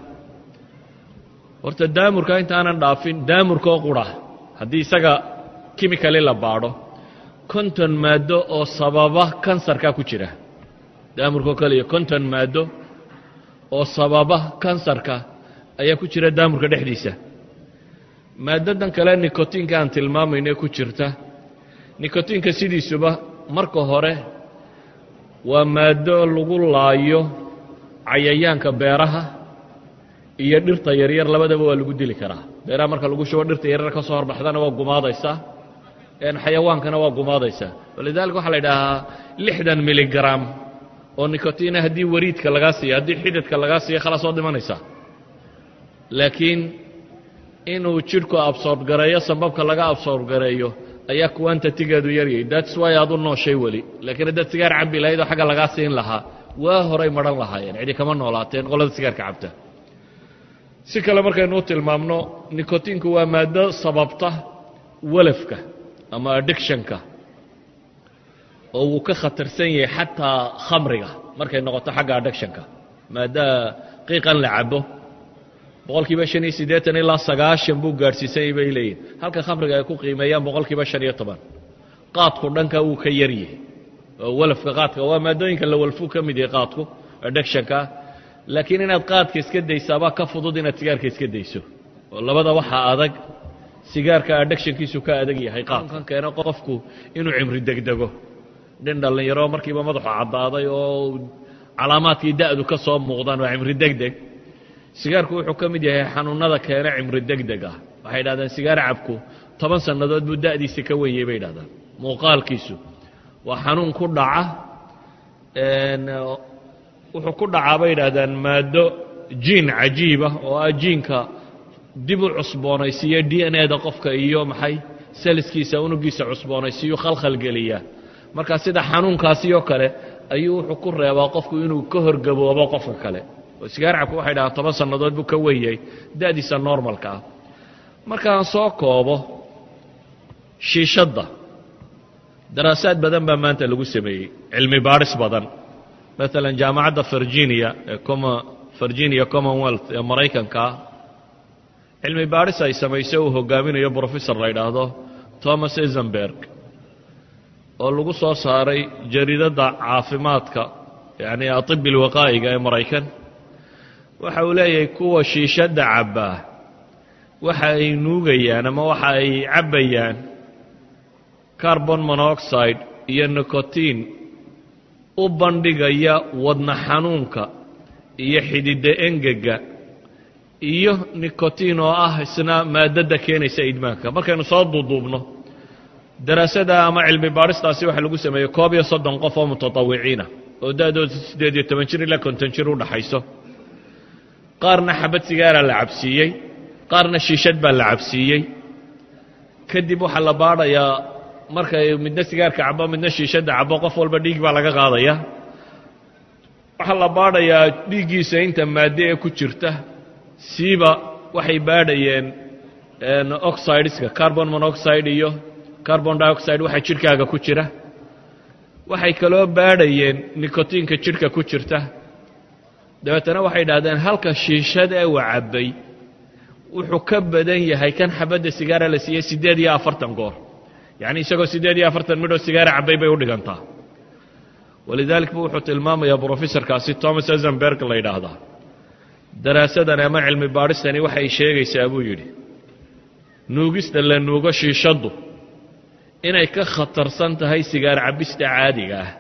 S1: horta daamurka intaanan dhaafin daamurka oo qura haddii isaga kimikali la baadho konton maaddo oo sababa kansarka ku jira daamurkaoo keliya konton maaddo oo sababa kansarka ayaa ku jira daamurka dhexdiisa maaddadan kale nikotiinka aan tilmaamayno ku jirta nikotiinka sidiisuba marka hore waa maaddo lagu laayo cayayaanka beeraha iyo dhirta yaryar labadaba waa lagu dili karaa beeraha marka lagu shubo dhirta yaryar ka soo horbaxdana waa gumaadaysaa xayawaankana waa gumaadaysaa walidaalika waxaa la idhaahaa lixdan miligram oo nikotiina haddii wariidka lagaa siiyo haddii xididka lagaa siiyo khalaas oo dhimanaysaa laakiin inuu jidhku absorb gareeyo sambabka laga absorb gareeyo ayaa quantatigeedu yaryay that's wy aad u nooshay weli laakiin haddaad sigaar cabbi lahayd oo xagga lagaa siin lahaa waa horay madhan lahaayeen cidi kama noolaateen qolada sigaarka cabta si kale markaynu u tilmaamno nikotiinku waa maaddo sababta walafka ama addictionka oo wuu ka khatarsan yahay xataa khamriga markay noqoto xagga addictionka maaddaa qiiqan la cabo boqol kiiba shan iyo siddeetan ilaa sagaashan buu gaadhsiisanyay bay leeyihin halka khamriga ay ku qiimeeyaan boqol kiiba shan iyo toban qaadku dhanka wuu ka yaryahay oo walafka qaadka waa maadooyinka la walfuu ka mid yahay qaadku addictionka laakiin inaad qaadka iska daysaabaa ka fudud inaad sigaarka iska dayso oo labada waxaa adag sigaarka addictionkiisu ka adag yahay qaadkan keeno qofku inuu cimri degdego nin dhallinyaro markiiba madaxu caddaaday oo calaamaadkii da'du ka soo muuqdaan waa cimri degdeg sigaarku wuxuu ka mid yahay xanuunada keena cimri degdeg ah waxay yidhahdeen sigaar cabku toban sannadood buu da'diisa ka wenyey bay yidhahdaan muuqaalkiisu waa xanuun ku dhaca wuxuu ku dhacaa bay yidhahdaan maaddo jiin cajiiba oo ah jiinka dib u cusboonaysiiya d n a da qofka iyo maxay saliskiisa unugiisa cusboonaysiiyu khalkhalgeliya marka sida xanuunkaasi oo kale ayuu wuxuu ku reebaa qofku inuu ka horgaboobo qofka kale oo sigaar cabku waxay dhahaan toban sannadood buu ka wenyay da'diisa normalka ah markaan soo koobo shiishadda daraasaad badan baa maanta lagu sameeyey cilmi baadhis badan maalan jaamacadda virginia ee virginia commonwealth ee maraykanka cilmi baadhis ay samaysay uu hogaaminayo brofessor la yidhaahdo thomas ezenberg oo lagu soo saaray jariidadda caafimaadka yacni atibi alwaqaa'iga ee maraykan waxa uu leeyahay kuwa shiishadda cabbaa waxa ay nuugayaan ama waxa ay cabbayaan carbon monoxide iyo nicotiin u bandhigaya wadna xanuunka iyo xididda engega iyo nicotiin oo ah isna maadadda keenaysa idmaanka markaynu soo duuduubno daraasada ama cilmi baadhistaasi waxaa lagu sameeyey koob iyo soddon qof oo mutatawiciina oo da'dooda siddeed iyo toban jir ilaa konton jir u dhaxayso qaarna xabad sigaaraa la cabsiiyey qaarna shiishad baa la cabsiiyey kadib waxaa la baadhayaa markay midna sigaarka cabo midna shiishadda cabo qof walba dhiig baa laga qaadaya waxaa la baadhayaa dhiiggiisa inta maadde ee ku jirta siiba waxay baadhayeen oxideska carbon monoxide iyo carbon dioxide waxa jidhkaaga ku jira waxay kaloo baadhayeen nicotiinka jidhka ku jirta dabeetana waxay idhahdeen halka shiishada ee uu cabbay wuxuu ka badan yahay kan xabadda sigaara la siiyey siddeed iyo afartan goor yacni isagoo siddeed iyo afartan midhoo sigaara cabbay bay u dhigantaa walidalik bu wuxuu tilmaamayaa brofessorkaasi thomas ezenberg la yidhaahdaa daraasadan ama cilmi baadhistani waxay sheegaysaa buu yidhi nuugista la nuugo shiishaddu inay ka khatarsan tahay sigaar cabbista caadiga ah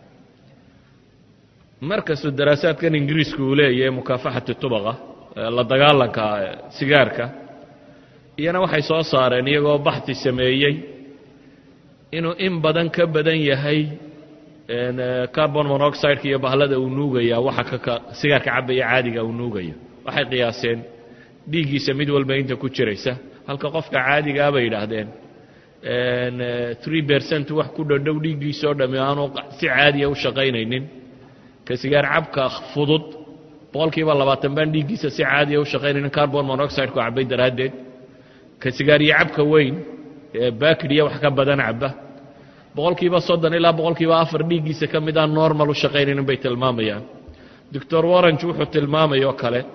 S1: markastuu daraasaadkan ingiriisku uu leeyahay mukaafaxati tubaqa la dagaalanka sigaarka iyana waxay soo saareen iyagoo baxti sameeyey inuu in badan ka badan yahay carbon monoxideka iyo bahlada uu nuugaya waxa kaka sigaarka cabaya caadiga uu nuugayo waxay qiyaaseen dhiiggiisa mid walba inta ku jiraysa halka qofka caadigaa bay yidhaahdeen three percent wax ku dhodhow dhiiggiisa oo dhami aanu si caadiya u shaqaynaynin ka sigaar cabka fudud boqol kiiba labaatan baan dhiiggiisa si caadiya u shaqaynaynin carbon monoxide-ku cabay daraaddeed ka sigaariyo cabka weyn ee bakriya wax ka badan caba boqol kiiba soddon ilaa boqol kiiba afar dhiiggiisa ka mid aan normal u shaqaynaynin bay tilmaamayaan doctor warrange wuxuu tilmaamay oo kale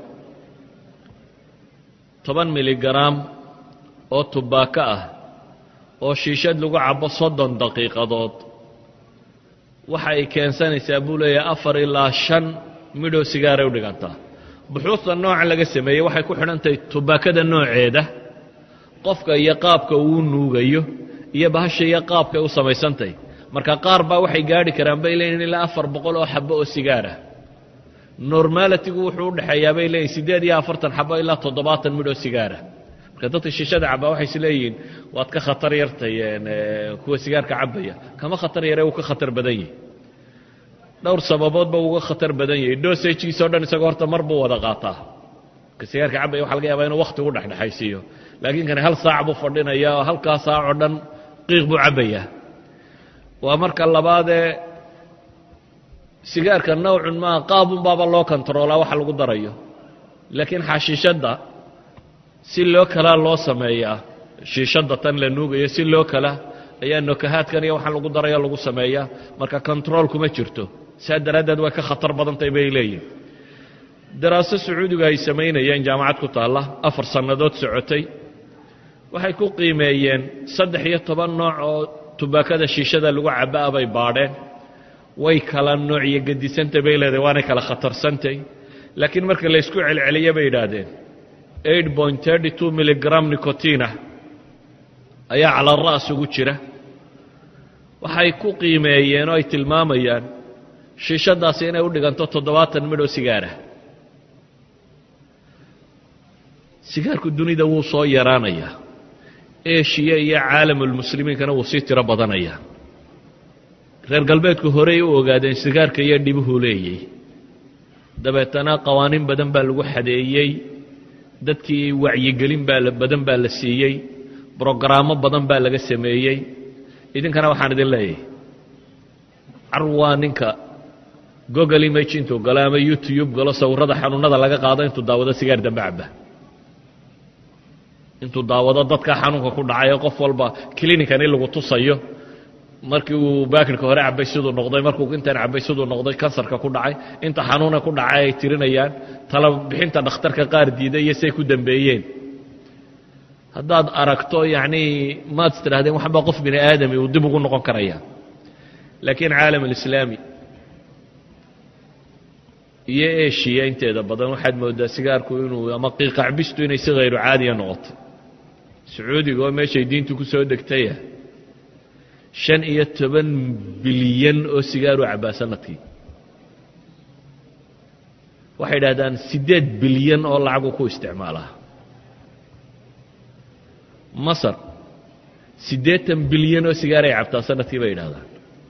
S1: toban miligram oo tubaako ah oo shiishad lagu cabo soddon daqiiqadood waxa ay keensanaysaa buu leeyahay afar ilaa shan midhoo sigaaray u dhigantaa buxuusta nooca laga sameeyey waxay ku xidhantahay tubaakada nooceeda qofka iyo qaabka uu nuugayo iyo bahasha iyo qaabkay u samaysantahy marka qaar baa waxay gaadhi karaan bay leeyihin ilaa afar boqol oo xabo oo sigaarah normalitigu wuxuu u dhexeeyaa bay leeyihin siddeed iyo afartan xabo ilaa toddobaatan midhoo sigaarah marka dadka shiishada cabaa waxay is leeyihiin waad ka khatar yartay kuwa sigaarka cabaya kama khatar yare wuu ka khatar badan yahay dhowr sababoodba uga khatar badan yahay dosajiisa o dhan isagoo horta mar buu wada qaataa ka sigaarka cabaya waxa laga yaabaa inuu wakti u dhexdhexaysiiyo laakiin kani hal saac buu fadhinaya oo halkaa saac oo dhan qiiq buu cabbayaa waa marka labaadee sigaarka nawcun maa qaabun baaba loo kontaroolaa waxa lagu darayo laakiin xashiishadda si loo kalaa loo sameeyaa shiishadda tan la nuugayo si loo kala ayaa nokahaadkan iyo waxaan lagu darayo lagu sameeyaa marka control kuma jirto saa daraaddeed way ka khatar badantahy bay leeyihin daraaso sacuudiga ay samaynayeen jaamacad ku taalla afar sannadood socotay waxay ku qiimeeyeen saddex iyo toban nooc oo tubaakada shiishada lagu cabaa bay baadheen way kala nooc iyo gedisantay bay leedahay waanay kala khatarsantay laakiin marka laysku celceliye bay yidhaahdeen eight point thirty two miligram nicotina ayaa cala ra'as ugu jira waxay ku qiimeeyeen oo ay tilmaamayaan shiishadaasi inay u dhiganto toddobaatan midhoo sigaarah sigaarku dunida wuu soo yaraanayaa eshiya iyo caalamulmuslimiinkana wuu sii tiro badanayaa reer galbeedku horey u ogaadeen sigaarka iyo dhibuhuu leeyay dabeetana qawaaniin badan baa lagu xadeeyey dadkii wacyigelin baa badan baa la siiyey brogaraamo badan baa laga sameeyey idinkana waxaan idin leeyahay carwaa ninka google image intuu galo ama youtube galo sawirrada xanuunada laga qaado intuu daawado sigaar dambe caba intuu daawado dadka xanuunka ku dhacay ee qof walba clinican in lagu tusayo markii uu baakirka hore cabay siduu noqday markuu intan cabay siduu noqday kansarka ku dhacay inta xanuuna ku dhacay ay tirinayaan tala bixinta dhakhtarka qaar diiday iyo say ku dambeeyeen haddaad aragto yacnii maad is tidhahdeen waxbaa qof bini aadami uu dib ugu noqon karaya laakiin caalam alislaami iyo eshiya inteeda badan waxaad moodaa sigaarku inuu ama qiiqacbistu inay si hayru caadiya noqotay sacuudiga oo meeshay diintu ku soo degtaya shan iyo toban bilyan oo sigaaru cabbaa sanadkii waxay idhahdaan siddeed bilyan oo lacagu ku isticmaalaa masar siddeetan bilyan oo sigaaray cabtaa sanadkii bay yidhahdaan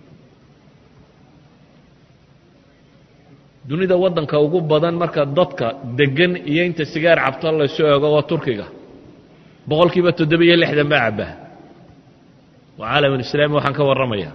S1: dunida waddanka ugu badan marka dadka deggan iyo inta sigaar cabto laysu eego waa turkiga boqol kiiba toddobiyo lixdan baa cabbaa waa caalamulislaami waxaan ka warramayaa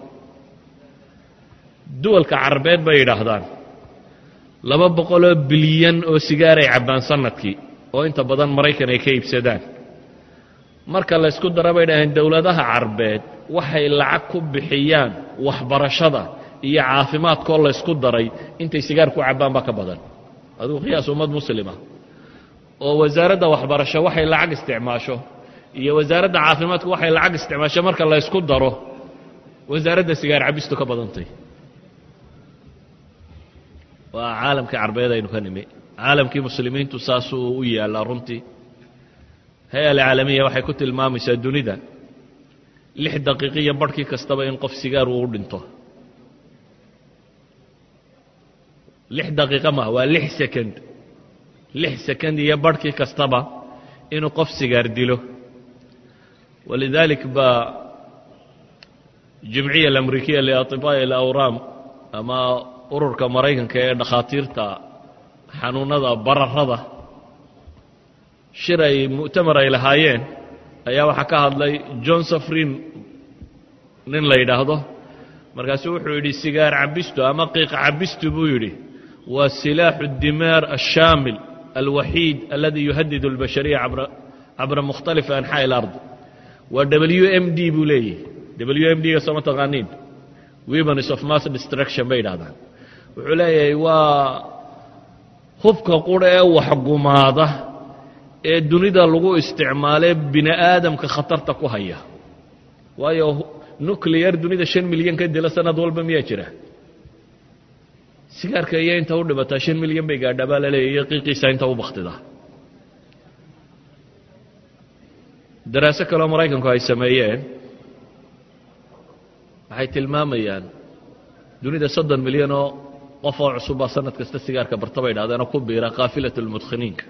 S1: duwalka carabeed bay yidhaahdaan laba boqoloo bilyan oo sigaaray cabbaan sanadkii oo inta badan maraykan ay ka iibsadaan marka laysku dara bay dhaheen dowladaha carbeed waxay lacag ku bixiyaan waxbarashada iyo caafimaadkoo laysku daray intay sigaar ku cabbaan baa ka badan adigu qiyaas ummad muslima oo wasaaradda waxbarasho waxay lacag isticmaasho iyo wasaaradda caafimaadku waxay lacag isticmaasho marka laysku daro wasaaradda sigaar cabistu ka badantay waa caalamkii carbeed aynu ka nimi caalamkii muslimiintu saasuu u yaallaa runtii hay-a alcaalamiya waxay ku tilmaamaysaa dunida lix daqiiqiyo barhkii kastaba in qof sigaar uu u dhinto lix daqiiqo maha waa lix second lix second iyo barhkii kastaba inuu qof sigaar dilo walidaalik baa jimciya alamrikiya liatibaa'i alawraam ama ururka maraykanka ee dhakhaatiirta xanuunada bararada shir ay mu'tamar ay lahaayeen ayaa waxaa ka hadlay john safrin nin la yidhaahdo markaasuu wuxuu yidhi sigaar cabistu ama qiiq cabistu buu yidhi waa silaaxu dimaar ashaamil alwaxiid aladi yuhadidu اlbashariya cabra mukhtalifi anxaaءi اlard waa w m d buu leeyahy w m d ga sooma taqaaniin weapons of mass destruction bay yidhahdaan wuxuu leeyahay waa hubka qura ee waxgumaada ee dunida lagu isticmaalee bini aadamka khatarta ku haya waayo nuclear dunida shan milyan ka dila sanad walba miyaa jira sigaarka iyo inta u dhibataa shan milyan bay gaadhaa baa la leeya iyo qiiqiisa inta u baktidaa daraaso kaleo maraykanku ay sameeyeen waxay tilmaamayaan dunida soddon milyan oo qof oo cusubbaa sanad kasta sigaarka barta bay dhahdeenoo ku biira kaafilat lmudkhiniinka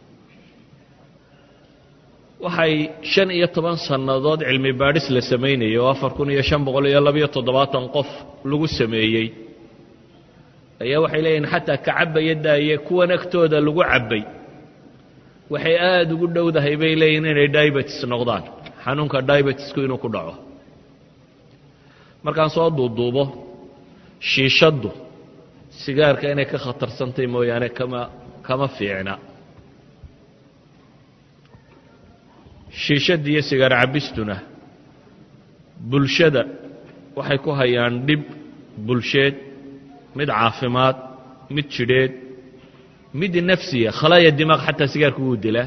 S1: waxay shan iyo toban sannadood cilmi baadhis la samaynayay oo afar kun iyo shan boqol iyo labiyo toddobaatan qof lagu sameeyey ayaa waxay leeyihin xataa ka cabaya daaye kuwan agtooda lagu cabbay waxay aada ugu dhowdahay bay leeyihin inay diabetes noqdaan xanuunka diabetesku inuu ku dhaco markaan soo duuduubo shiishaddu sigaarka inay ka khatarsantay mooyaane kama kama fiicna shiishadda iyo sigaar cabistuna bulshada waxay ku hayaan dhib bulsheed mid caafimaad mid jidheed mid nafsiya khalaaya dimaaq xataa sigaarku wuu dilaa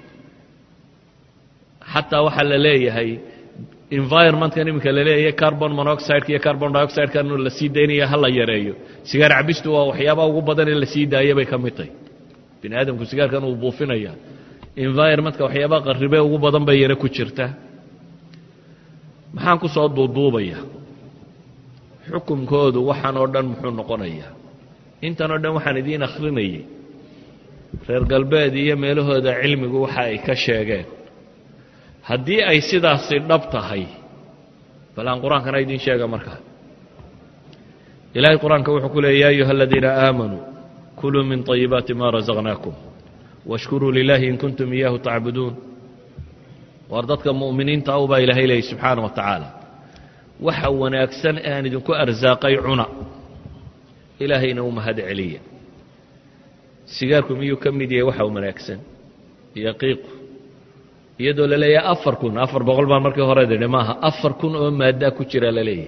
S1: xataa waxaa la leeyahay environmentkan iminka la leeyahay carbon monoxideka iyo carbon dioxideka la sii daynaya ha la yareeyo sigaar cabistu waa waxyaabaha ugu badan ee la sii daaya bay ka mid tahy bini aadamku sigaarkan uu buufinaya environmentka waxyaabaha qarribe ugu badan bay yaro ku jirta maxaan ku soo duuduubaya xukunkoodu waxaan oo dhan muxuu noqonayaa intan oo dhan waxaan idiin akhrinayay reer galbeed iyo meelahooda cilmigu waxa ay ka sheegeen haddii ay sidaasi dhab tahay bal aan qur-aankana idiin sheega markaa ilaahay qur-aanka wuxuu ku leeyay ya ayuha aladiina aamanuu kuluu min طayibaati ma rasaqnaakum washkuruu lilaahi in kuntum iyaahu tacbuduun waar dadka mu'miniinta u baa ilaahay leeyay subxaana wa tacaala waxa wanaagsan ee aan idinku arsaaqay cuna ilaahayna u mahad celiya sigaarku miyuu ka mid yahay waxa wanaagsan iyo qiiqu iyadoo la leeyahay afar kun afar boqol baan markii hore didhi maaha afar kun oo maaddaa ku jira la leeyahay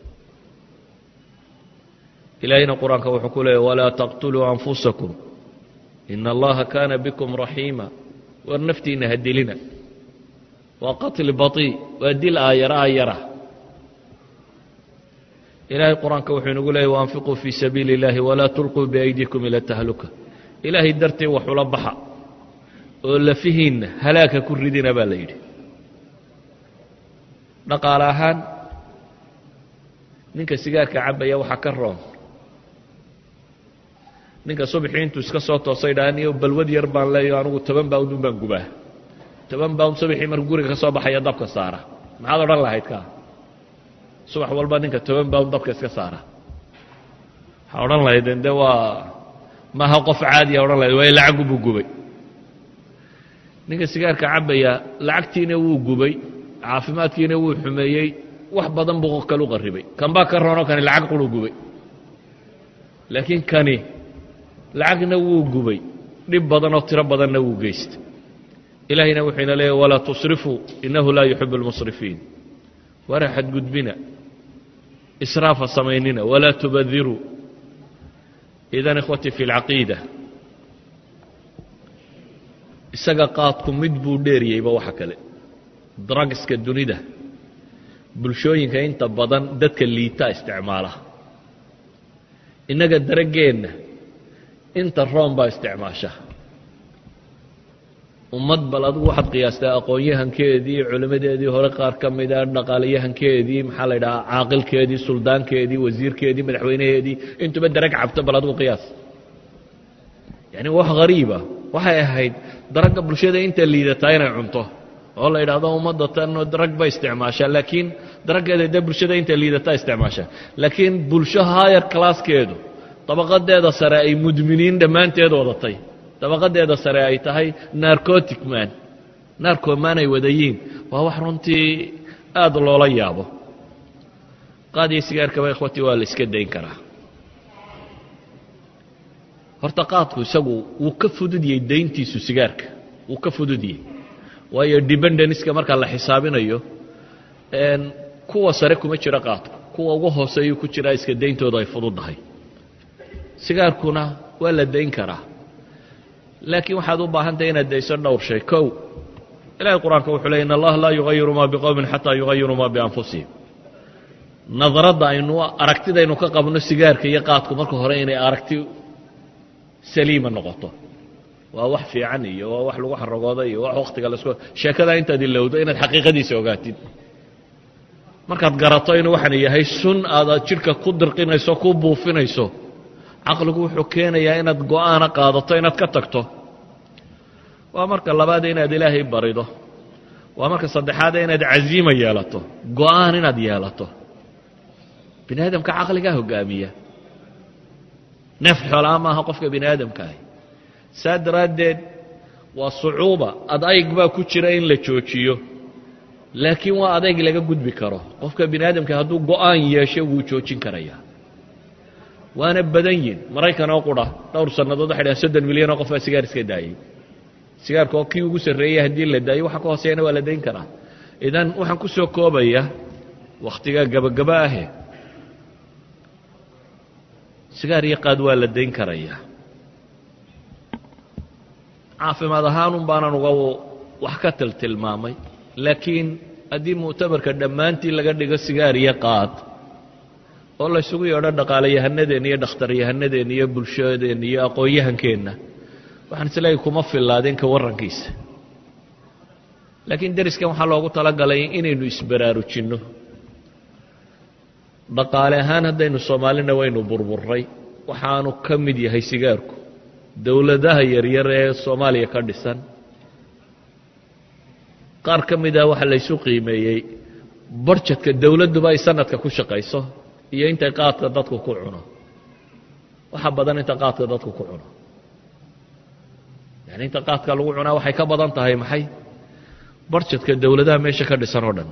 S1: ilaahayna qur-aanka wuxuu ku leeyahy walaa taqtuluu anfusakum ina allaha kaana bikum raxiima war naftiinna ha dilina waa qatli baطii waa dil aayara aayara ilaahay qur-aanka wuxuu inagu leeyay waanfiquu fii sabiili اllahi walaa tulquu biaydikum ila tahluka ilaahay dartii wax ula baxa oo lafihiinna halaagka ku ridina baa la yidhi dhaqaale ahaan ninka sigaarka cabaya waxaa ka roon ninka subaxii intuu iska soo toosay dhaa niyo balwad yar baan leeyo anugu toban baawndun baan gubaa toban baawnd subaxii markuu guriga ka soo baxaya dabka saara maxaad odhan lahayd ka subax walba ninka toban baawnd dabka iska saara waxaa odhan lahaydeen de waa maaha qof caadiya odhan lahayd waayo lacagu buu gubay ninka sigaarka cabaya lacagtiina wuu gubay caafimaadkiina wuu xumeeyey wax badan buu kalu qarribay kan baa ka roonoo kani lacag quru gubay laakiin kani lacagna wuu gubay dhib badanoo tiro badanna wuu geystay ilaahayna wuxuu ina leeyahy walaa tusrifuu innahu laa yuxibu اlmusrifiin wara xadgudbina israafa samaynina walaa tubadiruu idan ikhwatii fi اlcaqiida isaga qaadku mid buu dheeriyeyba waxa kale drugska dunida bulshooyinka inta badan dadka liitaa isticmaala innaga daraggeenna inta room baa isticmaasha ummad bal adigu waxaad qiyaastaa aqoon-yahankeedii culimmadeedii hore qaar ka mida dhaqaalayahankeedii maxaa la ydhahaa caaqilkeedii suldaankeedii wasiirkeedii madaxweynaheedii intuba darag cabto bal adigu qiyaas yani wax hariiba waxay ahayd daragga bulshada inta liidataa inay cunto oo la yidhaahdo ummadda tan darag bay isticmaashaa laakiin daraggeeda dee bulshada inta liidataa isticmaashaa laakiin bulsho higher classkeedu dabaqadeeda sare ay mudminiin dhammaanteed wadatay dabaqadeeda sare ay tahay narcotic man narcoman ay wadayiin waa wax runtii aada loola yaabo qaadiyo sigaarkaba ikhwati waa la iska dayn karaa horta qaadku isagu wuu ka fududiyey dayntiisu sigaarka wuu ka fududiyey waayo dependeniska marka la xisaabinayo kuwa sare kuma jiro qaadku kuwa ugu hooseeyuu ku jiraa iska dayntooda ay fududdahay sigaarkuna waa la dayn karaa laakiin waxaad u baahantahay inaad dayso dhowr shay kow ilahay qur-aanka wuxuu ley in allaha laa yugayiru maa biqowmin xataa yugayiru maa bianfusihim nadradda aynu aragtidaynu ka qabno sigaarka iyo qaadku marka hore inay aragti saliima noqoto waa wax fiican iyo waa wax lagu xaragooda iyo wax waktiga lasku sheekadaa intaad ilowdo inaad xaqiiqadiisa ogaatid markaad garato inuu waxaan yahay sun aad jidhka ku dirqinayso ku buufinayso caqligu wuxuu keenayaa inaad go'aana qaadato inaad ka tagto waa marka labaade inaad ilaahay barido waa marka saddexaade inaad caziima yeelato go'aan inaad yeelato bini aadamka caqligaa hogaamiya neef xoolaa maaha qofka bini aadamkaahi saa daraaddeed waa sucuuba adayg baa ku jira in la joojiyo laakiin waa adayg laga gudbi karo qofka bini aadamka hadduu go'aan yeesho wuu joojin karayaa waana badan yihin maraykan oo qura dhowr sannadood waxay dhahan soddon milyan oo qof baa sigaar iska daayey sigaarka oo kii ugu sarreeyey haddii la daayo waxa ka hooseeyana waa la dayn karaa idan waxaan ku soo koobaya wakhtigaa gabagaba ahe sigaar iyo qaad waa la dayn karayaa caafimaad ahaanun baanan uga wax ka tiltilmaamay laakiin haddii muctabarka dhammaantii laga dhigo sigaar iyo qaad oo laysugu yeedho dhaqaalayahanadeenna iyo dhakhtaryahanadeenna iyo bulshadeenna iyo aqoon-yahankeenna waxaan isleeyahy kuma fillaadeen ka warrankiisa laakiin deriskan waxaa loogu talagalay inaynu isbaraarujinno dhaqaale ahaan haddaynu soomaalina waynu burburray waxaanu ka mid yahay sigaarku dowladaha yaryar ee soomaaliya ka dhisan qaar ka mid ah waxaa laysu qiimeeyey barjadka dowladduba ay sanadka ku shaqayso iyo intay qaadka dadku ku cuno waxa badan inta qaadka dadku ku cuno yani inta qaadka lagu cunaa waxay ka badan tahay maxay barjadka dowladaha meesha ka dhisan oo dhan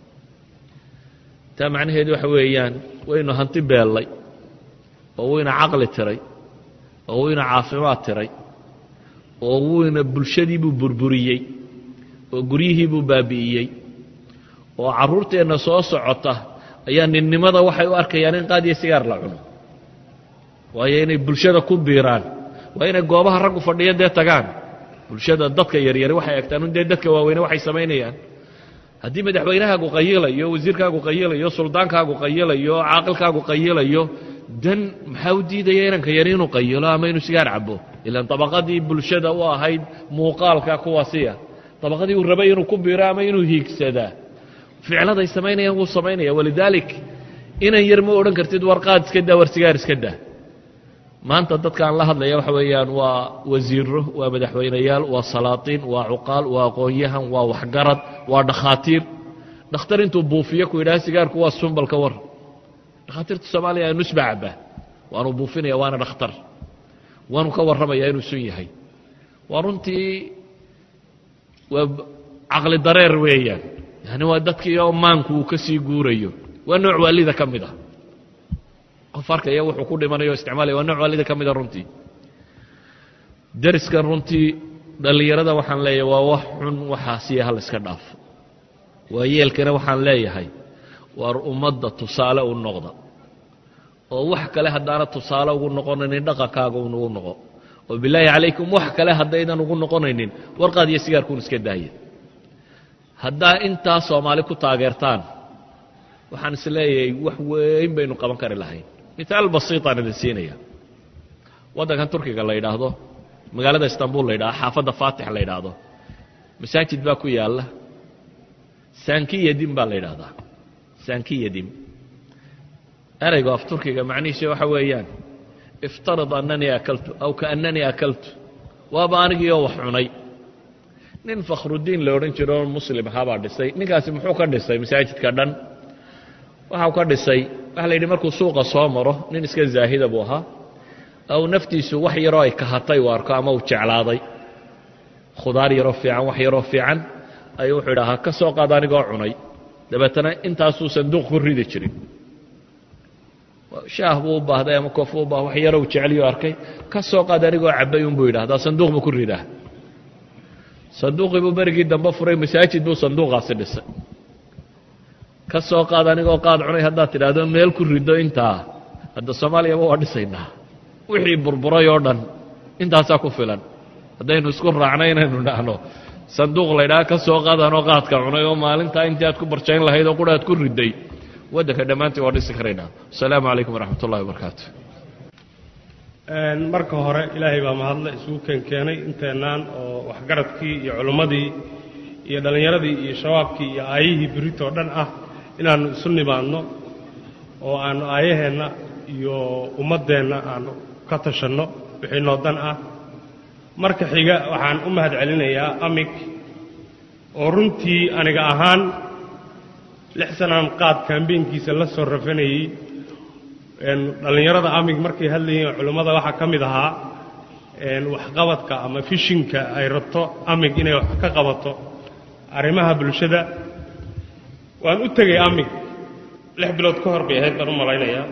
S1: taa macnaheedu waxa weeyaan waynu hanti beellay oo wayna caqli tiray oo wayna caafimaad tiray oo wayna bulshadiibuu burburiyey oo guryihiibuu baabi'iyey oo carruurteenna soo socota ayaa ninnimada waxay u arkayaan in qaad iyo sigaar la cuno waayo inay bulshada ku biiraan waa inay goobaha raggu fadhiyo dee tagaan bulshada dadka yaryari waxay egtaan un dee dadka waaweyne waxay samaynayaan haddii madaxweynahaagu qayilayo wasiirkaagu qayilayo suldaankaagu qayilayo caaqilkaagu qayilayo dan maxaa u diidaya inanka yari inuu qayilo ama inuu sigaar cabo ilaan dabaqadii bulshada u ahayd muuqaalka kuwaasiya dabaqadii uu rabay inuu ku biiro ama inuu hiigsadaa ficladay samaynayaan wuu samaynaya walidaalik inan yar ma odhan kartid war qaad iska daa war sigaar iska daa maanta dadkaan la hadlaya waxa weeyaan waa wasiiro waa madaxweyneyaal waa salaatiin waa cuqaal waa aqoon-yahan waa waxgarad waa dhakhaatiir dhakhtar intuu buufiyo ku yidhaha sigaarku waa sumbalka war dhakhaatiirta soomaaliya nusba cabaa waanu buufinaya waana dhakhtar waanu ka warramaya inuu sun yahay waa runtii waa caqli dareer weeyaan yani waa dadkii oo maanku uu ka sii guurayo waa nooc waalida ka mid ah qof arkaya wuxuu ku dhimanayo o isticmaalaya waa nooc waalida ka mida runtii deriskan runtii dhallinyarada waxaan leeyahay waa wax xun waxaasiya hal iska dhaafo waa yeelkana waxaan leeyahay waar ummadda tusaale u noqda oo wax kale haddaana tusaale ugu noqonaynin dhaqankaaga unugu noqo oo bilaahi calaykum wax kale haddaydan ugu noqonaynin warqaad iyo sigaarkuun iska daaya haddaa intaa soomaali ku taageertaan waxaan is leeyahay wax weyn baynu qaban kari lahayn mitaal basiitaan idin siinaya waddankan turkiga la yidhaahdo magaalada istanbul la yidhahdo xaafadda faatix la yidhaahdo masaajid baa ku yaalla sankiyadim baa la yidhaahdaa sankiyadim ereygo af turkiga macnihiisa waxa weeyaan iftarid annanii akaltu aw kaannanii akaltu waaba anigiioo wax cunay nin fakhrudiin la odhan jiro oo muslim ahaabaa dhisay ninkaasi muxuu ka dhisay masaajidka dhan waxau ka dhisay waxa la yidhi markuu suuqa soo maro nin iska zaahida buu ahaa aw naftiisu wax yaroo ay kahatay u arko ama uu jeclaaday khudaar yaroo fiican wax yaroo fiican ayuu wuxuu idhahaa ka soo qaad anigoo cunay dabeetana intaasuu sanduuq ku ridi jirin shaah buu u baahday ama koof u baah wax yarow jeceliyo arkay ka soo qaad anigoo cabay unbuu yidhahdaa sanduuq buu ku ridaa sanduuqii buu berigii dambe furay masaajid buu sanduuqaasi dhisay ka soo qaad anigoo qaad cunay haddaad tidhaahdo meel ku rido intaa hadda soomaaliyaba waa dhisaynaa wixii burburay oo dhan intaasaa ku filan haddaynu isku raacno inaynu dhahno sanduuq laydhaha ka soo qaadanoo qaadka cunay oo maalintaa intii aad ku barjayn lahayd oo qura aad ku riday waddanka dhammaantii waa dhisi karaynaa asalaamu calaykum waraxmat ullahi wabarakaatu
S2: marka hore ilaahay baa mahadle isugu keenkeenay inteennaan oo waxgaradkii iyo culimmadii iyo dhallinyaradii iyo shabaabkii iyo aayihii beritoo dhan ah inaannu isu nimaadno oo aannu aayaheenna iyo ummaddeenna aannu ka tashanno wixii noo dan ah marka xiga waxaan u mahad celinayaa amig oo runtii aniga ahaan lix sanaan qaad kaambeynkiisa la soo rafanayey dhallinyarada amig markay hadlayeen culimmada waxaa ka mid ahaa waxqabadka ama fishinka ay rabto amig inay wax ka qabato arrimaha bulshada waan u tegey amig lix bilood ka hor bay ahayd baan u malaynayaa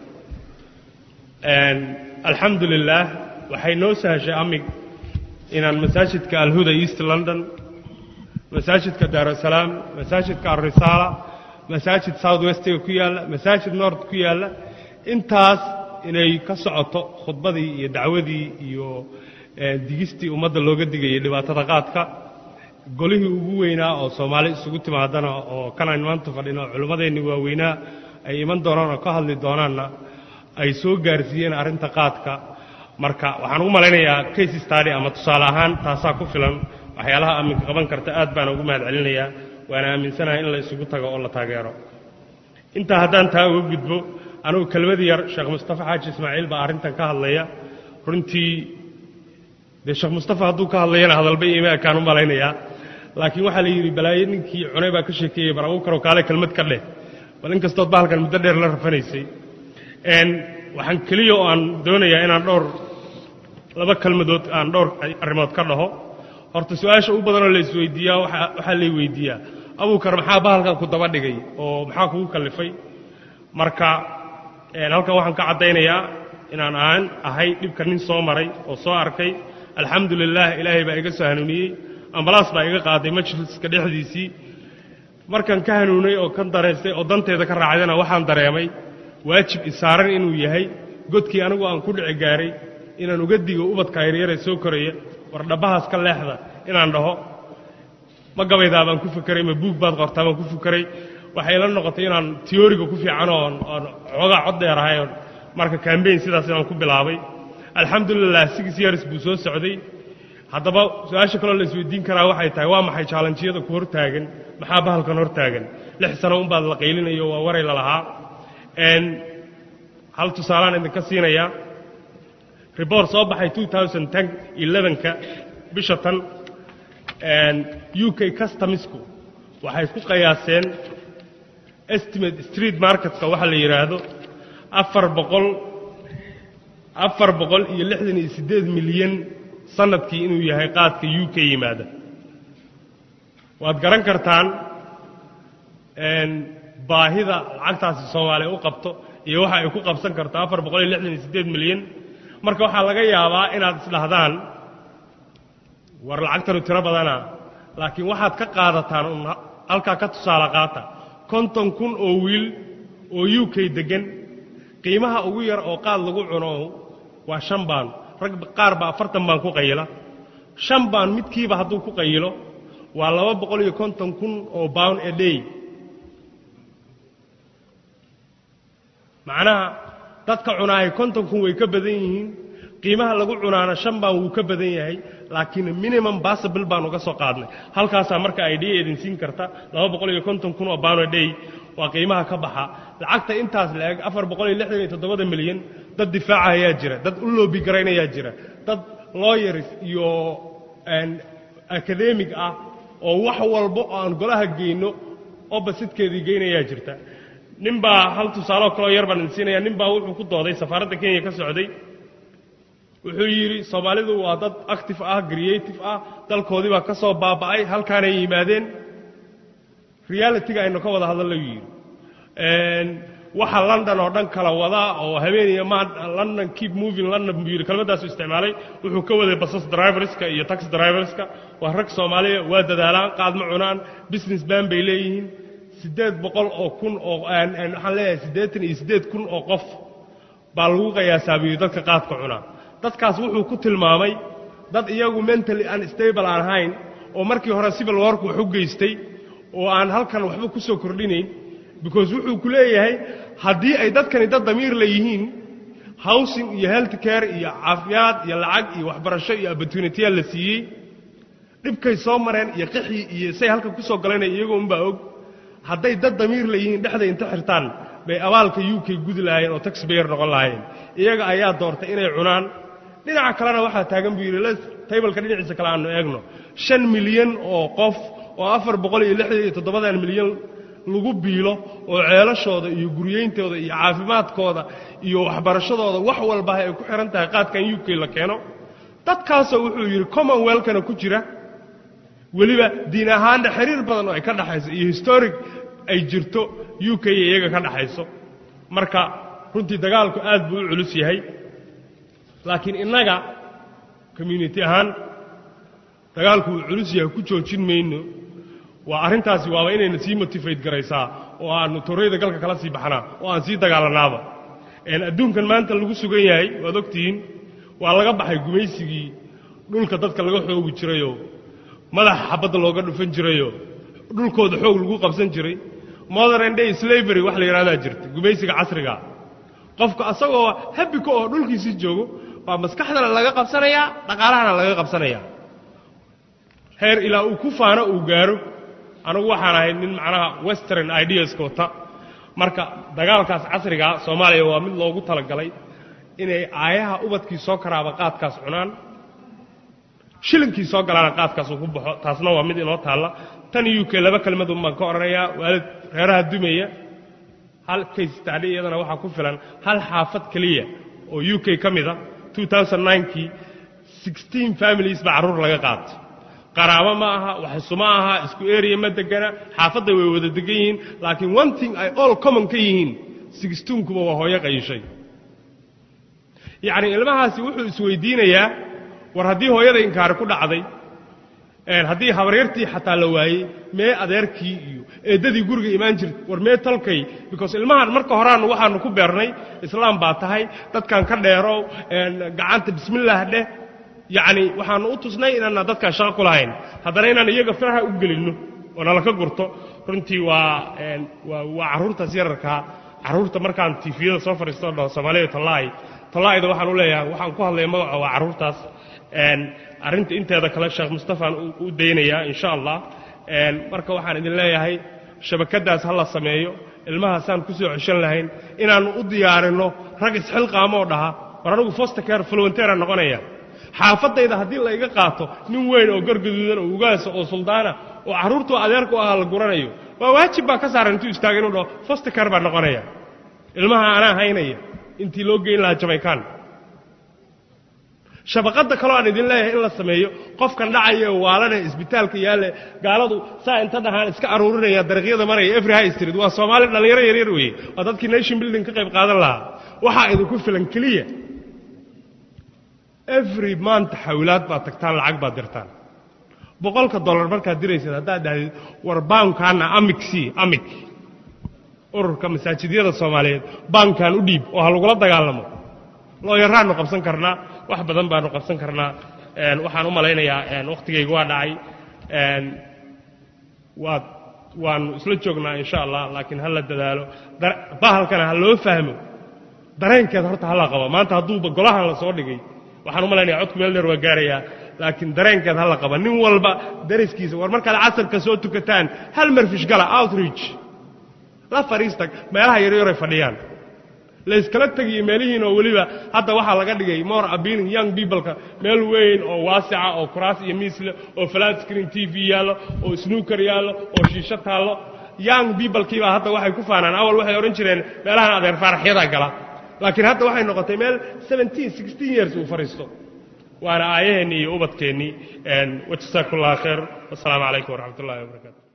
S2: alxamdu lilaah waxay noo sahashay amig inaan masaajidka alhuda east london masaajidka daarusalaam masaajidka alrisaala masaajid south westiga ku yaalla masaajid nord ku yaalla intaas inay ka socoto khudbadii iyo dacwadii iyo digistii ummadda looga digayay dhibaatada qaadka golihii ugu weynaa oo soomaali isugu timaadana oo kanaan maanta fadhino culimmadeenni waaweynaa ay iman doonaan oo ka hadli doonaanna ay soo gaarsiiyeen arrinta qaadka marka waxaan ugu malaynayaa case stady ama tusaale ahaan taasaa ku filan waxyaalaha aminka qaban karta aad baan ugu mahad celinayaa waana aaminsanahay in la isugu tago oo la taageero intaa haddaan taa uga gudbo anugu kelmad yar sheekh mustafa xaaji ismaaciil baa arrintan ka hadlaya runtii dee sheekh mustafa hadduu ka hadlayana hadalba iima ekaan u malaynayaa laakiin waxaa la yidhi balaayo ninkii cunay baa ka sheekeeyey bar abu karo kaale kelmad ka dheh bal in kastood bahalkan muddo dheer la rafanaysay waxaan keliya oo aan doonayaa inaan dhowr laba kelmadood aan dhowr arrimood ka dhaho horta su-aasha u badanoo la isweydiiyaa waxaa lay weydiiyaa abuukar maxaa bahalkan ku daba dhigay oo maxaa kugu kallifay marka halkan waxaan ka caddaynayaa inaan aan ahay dhibka nin soo maray oo soo arkay alxamdu lilaah ilaahay baa iga soo hanuuniyey ambalaas baa iga qaaday majliska dhexdiisii markaan ka hanuunay oo ka dareystay oo danteeda ka raacdana waxaan dareemay waajib isaaran inuu yahay godkii anigu aan ku dhici gaaray inaan uga digo ubadka yaryaree soo koraya war dhabbahaas ka leexda inaan dhaho ma gabaydaa baan ku fikeray ma buug baad qortaa baan ku fikeray waxay la noqotay inaan tiyooriga ku fiican oon oon xoogaa cod dheer ahay oon marka kambeyn sidaas inaan ku bilaabay alxamdulilah six years buu soo socday haddaba su-aasha kaloo la isweydiin karaa waxay tahay waa maxay jaalanjiyada ku hortaagan maxaa bahalkan hortaagan lix sano unbaad la qaylinayo waa waray lalahaa hal tusaalaan idinka siinayaa rebort soo baxay ka bisha tan u k customisku waxay ku qayaaseen estimate street marketka waxa la yidhaahdo afar boqol afar boqol iyo lixdan iyo siddeed milyan sanadkii inuu yahay qaadka u k yimaada waad garan kartaan baahida lacagtaasi soomaaliya u qabto iyo waxa ay ku qabsan karto afar boqol iyo lixdan iyo siddeed milyan marka waxaa laga yaabaa inaad isdhahdaan war lacagtanu tiro badana laakiin waxaad ka qaadataan un halkaa ka tusaale qaata konton kun oo wiil oo u k deggan qiimaha ugu yar oo qaad lagu cuno waa shan baan rag qaar ba afartan baan ku qayila shan baan midkiiba hadduu ku qayilo waa laba boqol iyo konton kun oo bound a day macnaha dadka cunaahay konton kun way ka badan yihiin qiimaha lagu cunaana shan baan wuu ka badan yahay laakiin minimum basabil baan uga soo qaadnay halkaasaa marka idea idin siin karta laba boqol iyo konton kun oo bound a day waa qiimaha ka baxa lacagta intaas la eg afar boqol iyo lixdan iyo toddobada milyan dad difaaca ayaa jira dad u loobi garaynayaa jira dad lawyers iyo akademig ah oo wax walbo oo aan golaha geyno obasidkeedii geynayaa jirta nin baa hal tusaaloo kaloo yar baan idin siinaya nin baa wuxuu ku dooday safaaradda kenya ka socday wuxuu yidhi soomaalidu waa dad active ah creative ah dalkoodii baa ka soo baaba'ay halkaanay yimaadeen realitiga aynu ka wada hadallo yidhi waxa london oo dhan kala wadaa oo habeeniya ma london keep moving london buu yidhi kelmaddaasu isticmaalay wuxuu ka waday basas driverska iyo tax driverska waa rag soomaaliya waa dadaalaan qaad ma cunaan business ban bay leeyihiin siddeed boqol oo kun oo waxaan leeyahay siddeetan iyo siddeed kun oo qof baa lagu qiyaasaabiyey dadka qaadka cunaa dadkaas wuxuu ku tilmaamay dad iyagu mentally unstable aan ahayn oo markii hore civil warku wax u geystay oo aan halkan waxba ku soo kordhinayn because wuxuu ku leeyahay haddii ay dadkani dad damiir la yihiin housing iyo health care iyo caafiyaad iyo lacag iyo waxbarasho iyo opportunitya la siiyey dhibkay soo mareen iyo qixii iyo say halkan ku soo galanaya iyagoo unbaa og hadday dad damiir la yihiin dhexday inta xirtaan bay abaalka u k gudi lahaayeen oo taxbayer noqon lahaayeen iyaga ayaa doortay inay cunaan dhinaca kalena waxaa taagan buu yidhi taybalka dhinaciisa kale aanu eegno shan milyan oo qof oo afar boqol iyo lixdan iyo toddobadan milyan lagu biilo oo ceelashooda iyo guryayntooda iyo caafimaadkooda iyo waxbarashadooda wax walba ay ku xihan tahay qaadkan u k la keeno dadkaasoo wuxuu yidhi commonwealkana ku jira weliba diin ahaanna xiriir badan oo ay ka dhaxayso iyo historic ay jirto u k iyo iyaga ka dhaxayso marka runtii dagaalku aad buu u culus yahay laakiin innaga community ahaan dagaalku uu culus yahay ku joojin mayno waa arrintaasi waaba inayna sii motifate garaysaa oo aannu torreyda galka kala sii baxnaa oo aan sii dagaalanaaba adduunkan maanta lagu sugan yahay waad ogtihiin waa laga baxay gumaysigii dhulka dadka laga xoogi jirayoo madaxa xabadda looga dhufan jirayoo dhulkooda xoog lagu qabsan jiray modern day slavery wax la yidhahdaa jirta gumaysiga casriga qofka asagoo habika oo dhulkiisii joogo baa maskaxdana laga qabsanayaa dhaqaalahana laga qabsanayaa heer ilaa uu ku faano uu gaaro anugu waxaan ahay nin macnaha western ideaska wata marka dagaalkaas casrigaa soomaaliya waa mid loogu talagalay inay aayaha ubadkii soo karaaba qaadkaas cunaan shilinkii soo galaana qaadkaas uu ku baxo taasna waa mid inoo taalla tan u k laba kelmadun baan ka odhanayaa waalid reeraha dumaya hal kaystacdhi iyadana waxaa ku filan hal xaafad keliya oo u k ka mida kii sixteen families baa carruur laga qaatay qaraabo ma aha waxsu ma aha isku area ma degana xaafadday way wada degan yihiin laakiin one thing ay all common ka yihiin sixteenkuba waa hooyo qayishay yacni ilmahaasi wuxuu isweydiinayaa war haddii hooyada inkaari ku dhacday haddii habaryartii xataa la waayey mee adeerkii iyo eeddadii guriga imaan jirta war mee talkay because ilmahan marka horaannu waxaannu ku beernay islaam baa tahay dadkan ka dheerow gacanta bismillaah dheh yacni waxaannu u tusnay inaanna dadkaan shaqo ku lahayn haddana inaan iyaga faraha u gelinno oo nalaka gurto runtii waa waa carruurtaas yararkaa carruurta markaan tifiyada soo fadhiisto dhaho soomaaliya tallaahi tallaahida waxaan u leeyahay waxaan ku hadlaya magaca waa carruurtaas arrinta inteeda kale sheekh mustafaan u daynayaa insha allah marka waxaan idin leeyahay shabakaddaas ha la sameeyo ilmahaasaan ku soo ceshan lahayn inaannu u diyaarinno rag isxilqaamoo dhaha war anigu fostercare volunteera noqonaya xaafadayda haddii la iga qaato nin weyn oo gargaduudan oo ugaasa oo suldaana oo carruurtu adeerku ahaa la guranayo waa waajib baa ka saaran intuu istaaga inuu dhaho fostercare baa noqonaya ilmaha anaa haynaya intii loo geyn lahaa jamaykaan shabaqadda kaloo aan idin leeyahay in la sameeyo qofkan dhacaya oo waalane isbitaalka yaalle gaaladu saa inta dhahaan iska aruurinaya dariiqyada maraya every high street waa soomaali dhallinyaro yaryar weeye waa dadkii nation building ka qayb qaadan lahaa waxaa idinku filan keliya every month xawilaad baad tagtaan lacag baad dirtaan boqolka dollar markaad diraysad haddaad dhahdid war baankaana amig c amig ururka masaajidyada soomaaliyeed baankan u dhiib oo ha lagula dagaalamo looyaraannu qabsan karnaa wax badan baanu qabsan karnaa waxaan u malaynayaa wakhtigaygu waa dhacay waad waannu isla joognaa insha allah laakiin ha la dadaalo bahalkana ha loo fahmo dareenkeeda horta hala qabo maanta hadduuba golahan la soo dhigay waxaan u malaynaya codku meel dheer waa gaarayaa laakiin dareenkeed hala qaba nin walba dariskiisa war markaad casarka soo tukataan hal marfish gala outreach la fadhiista meelaha yaryaray fadhiyaan layskala tegiyo meelihiin oo weliba hadda waxaa laga dhigay more appealing young peopleka meel weyn oo waasica oo kuraas iyo miisle oo flat screen t v yaallo oo snooker yaallo oo shiisho taallo young peoplekiibaa hadda waxay ku faanaan awal waxay odhan jireen meelahan adeer faaraxyadaa gala laakiin hadda waxay noqotay meel years uu fadhiisto waana aayaheennii iyo ubadkeennii wajasaakum allah khayr wasalaamu calaykum waraxmat ullahi wabarakatu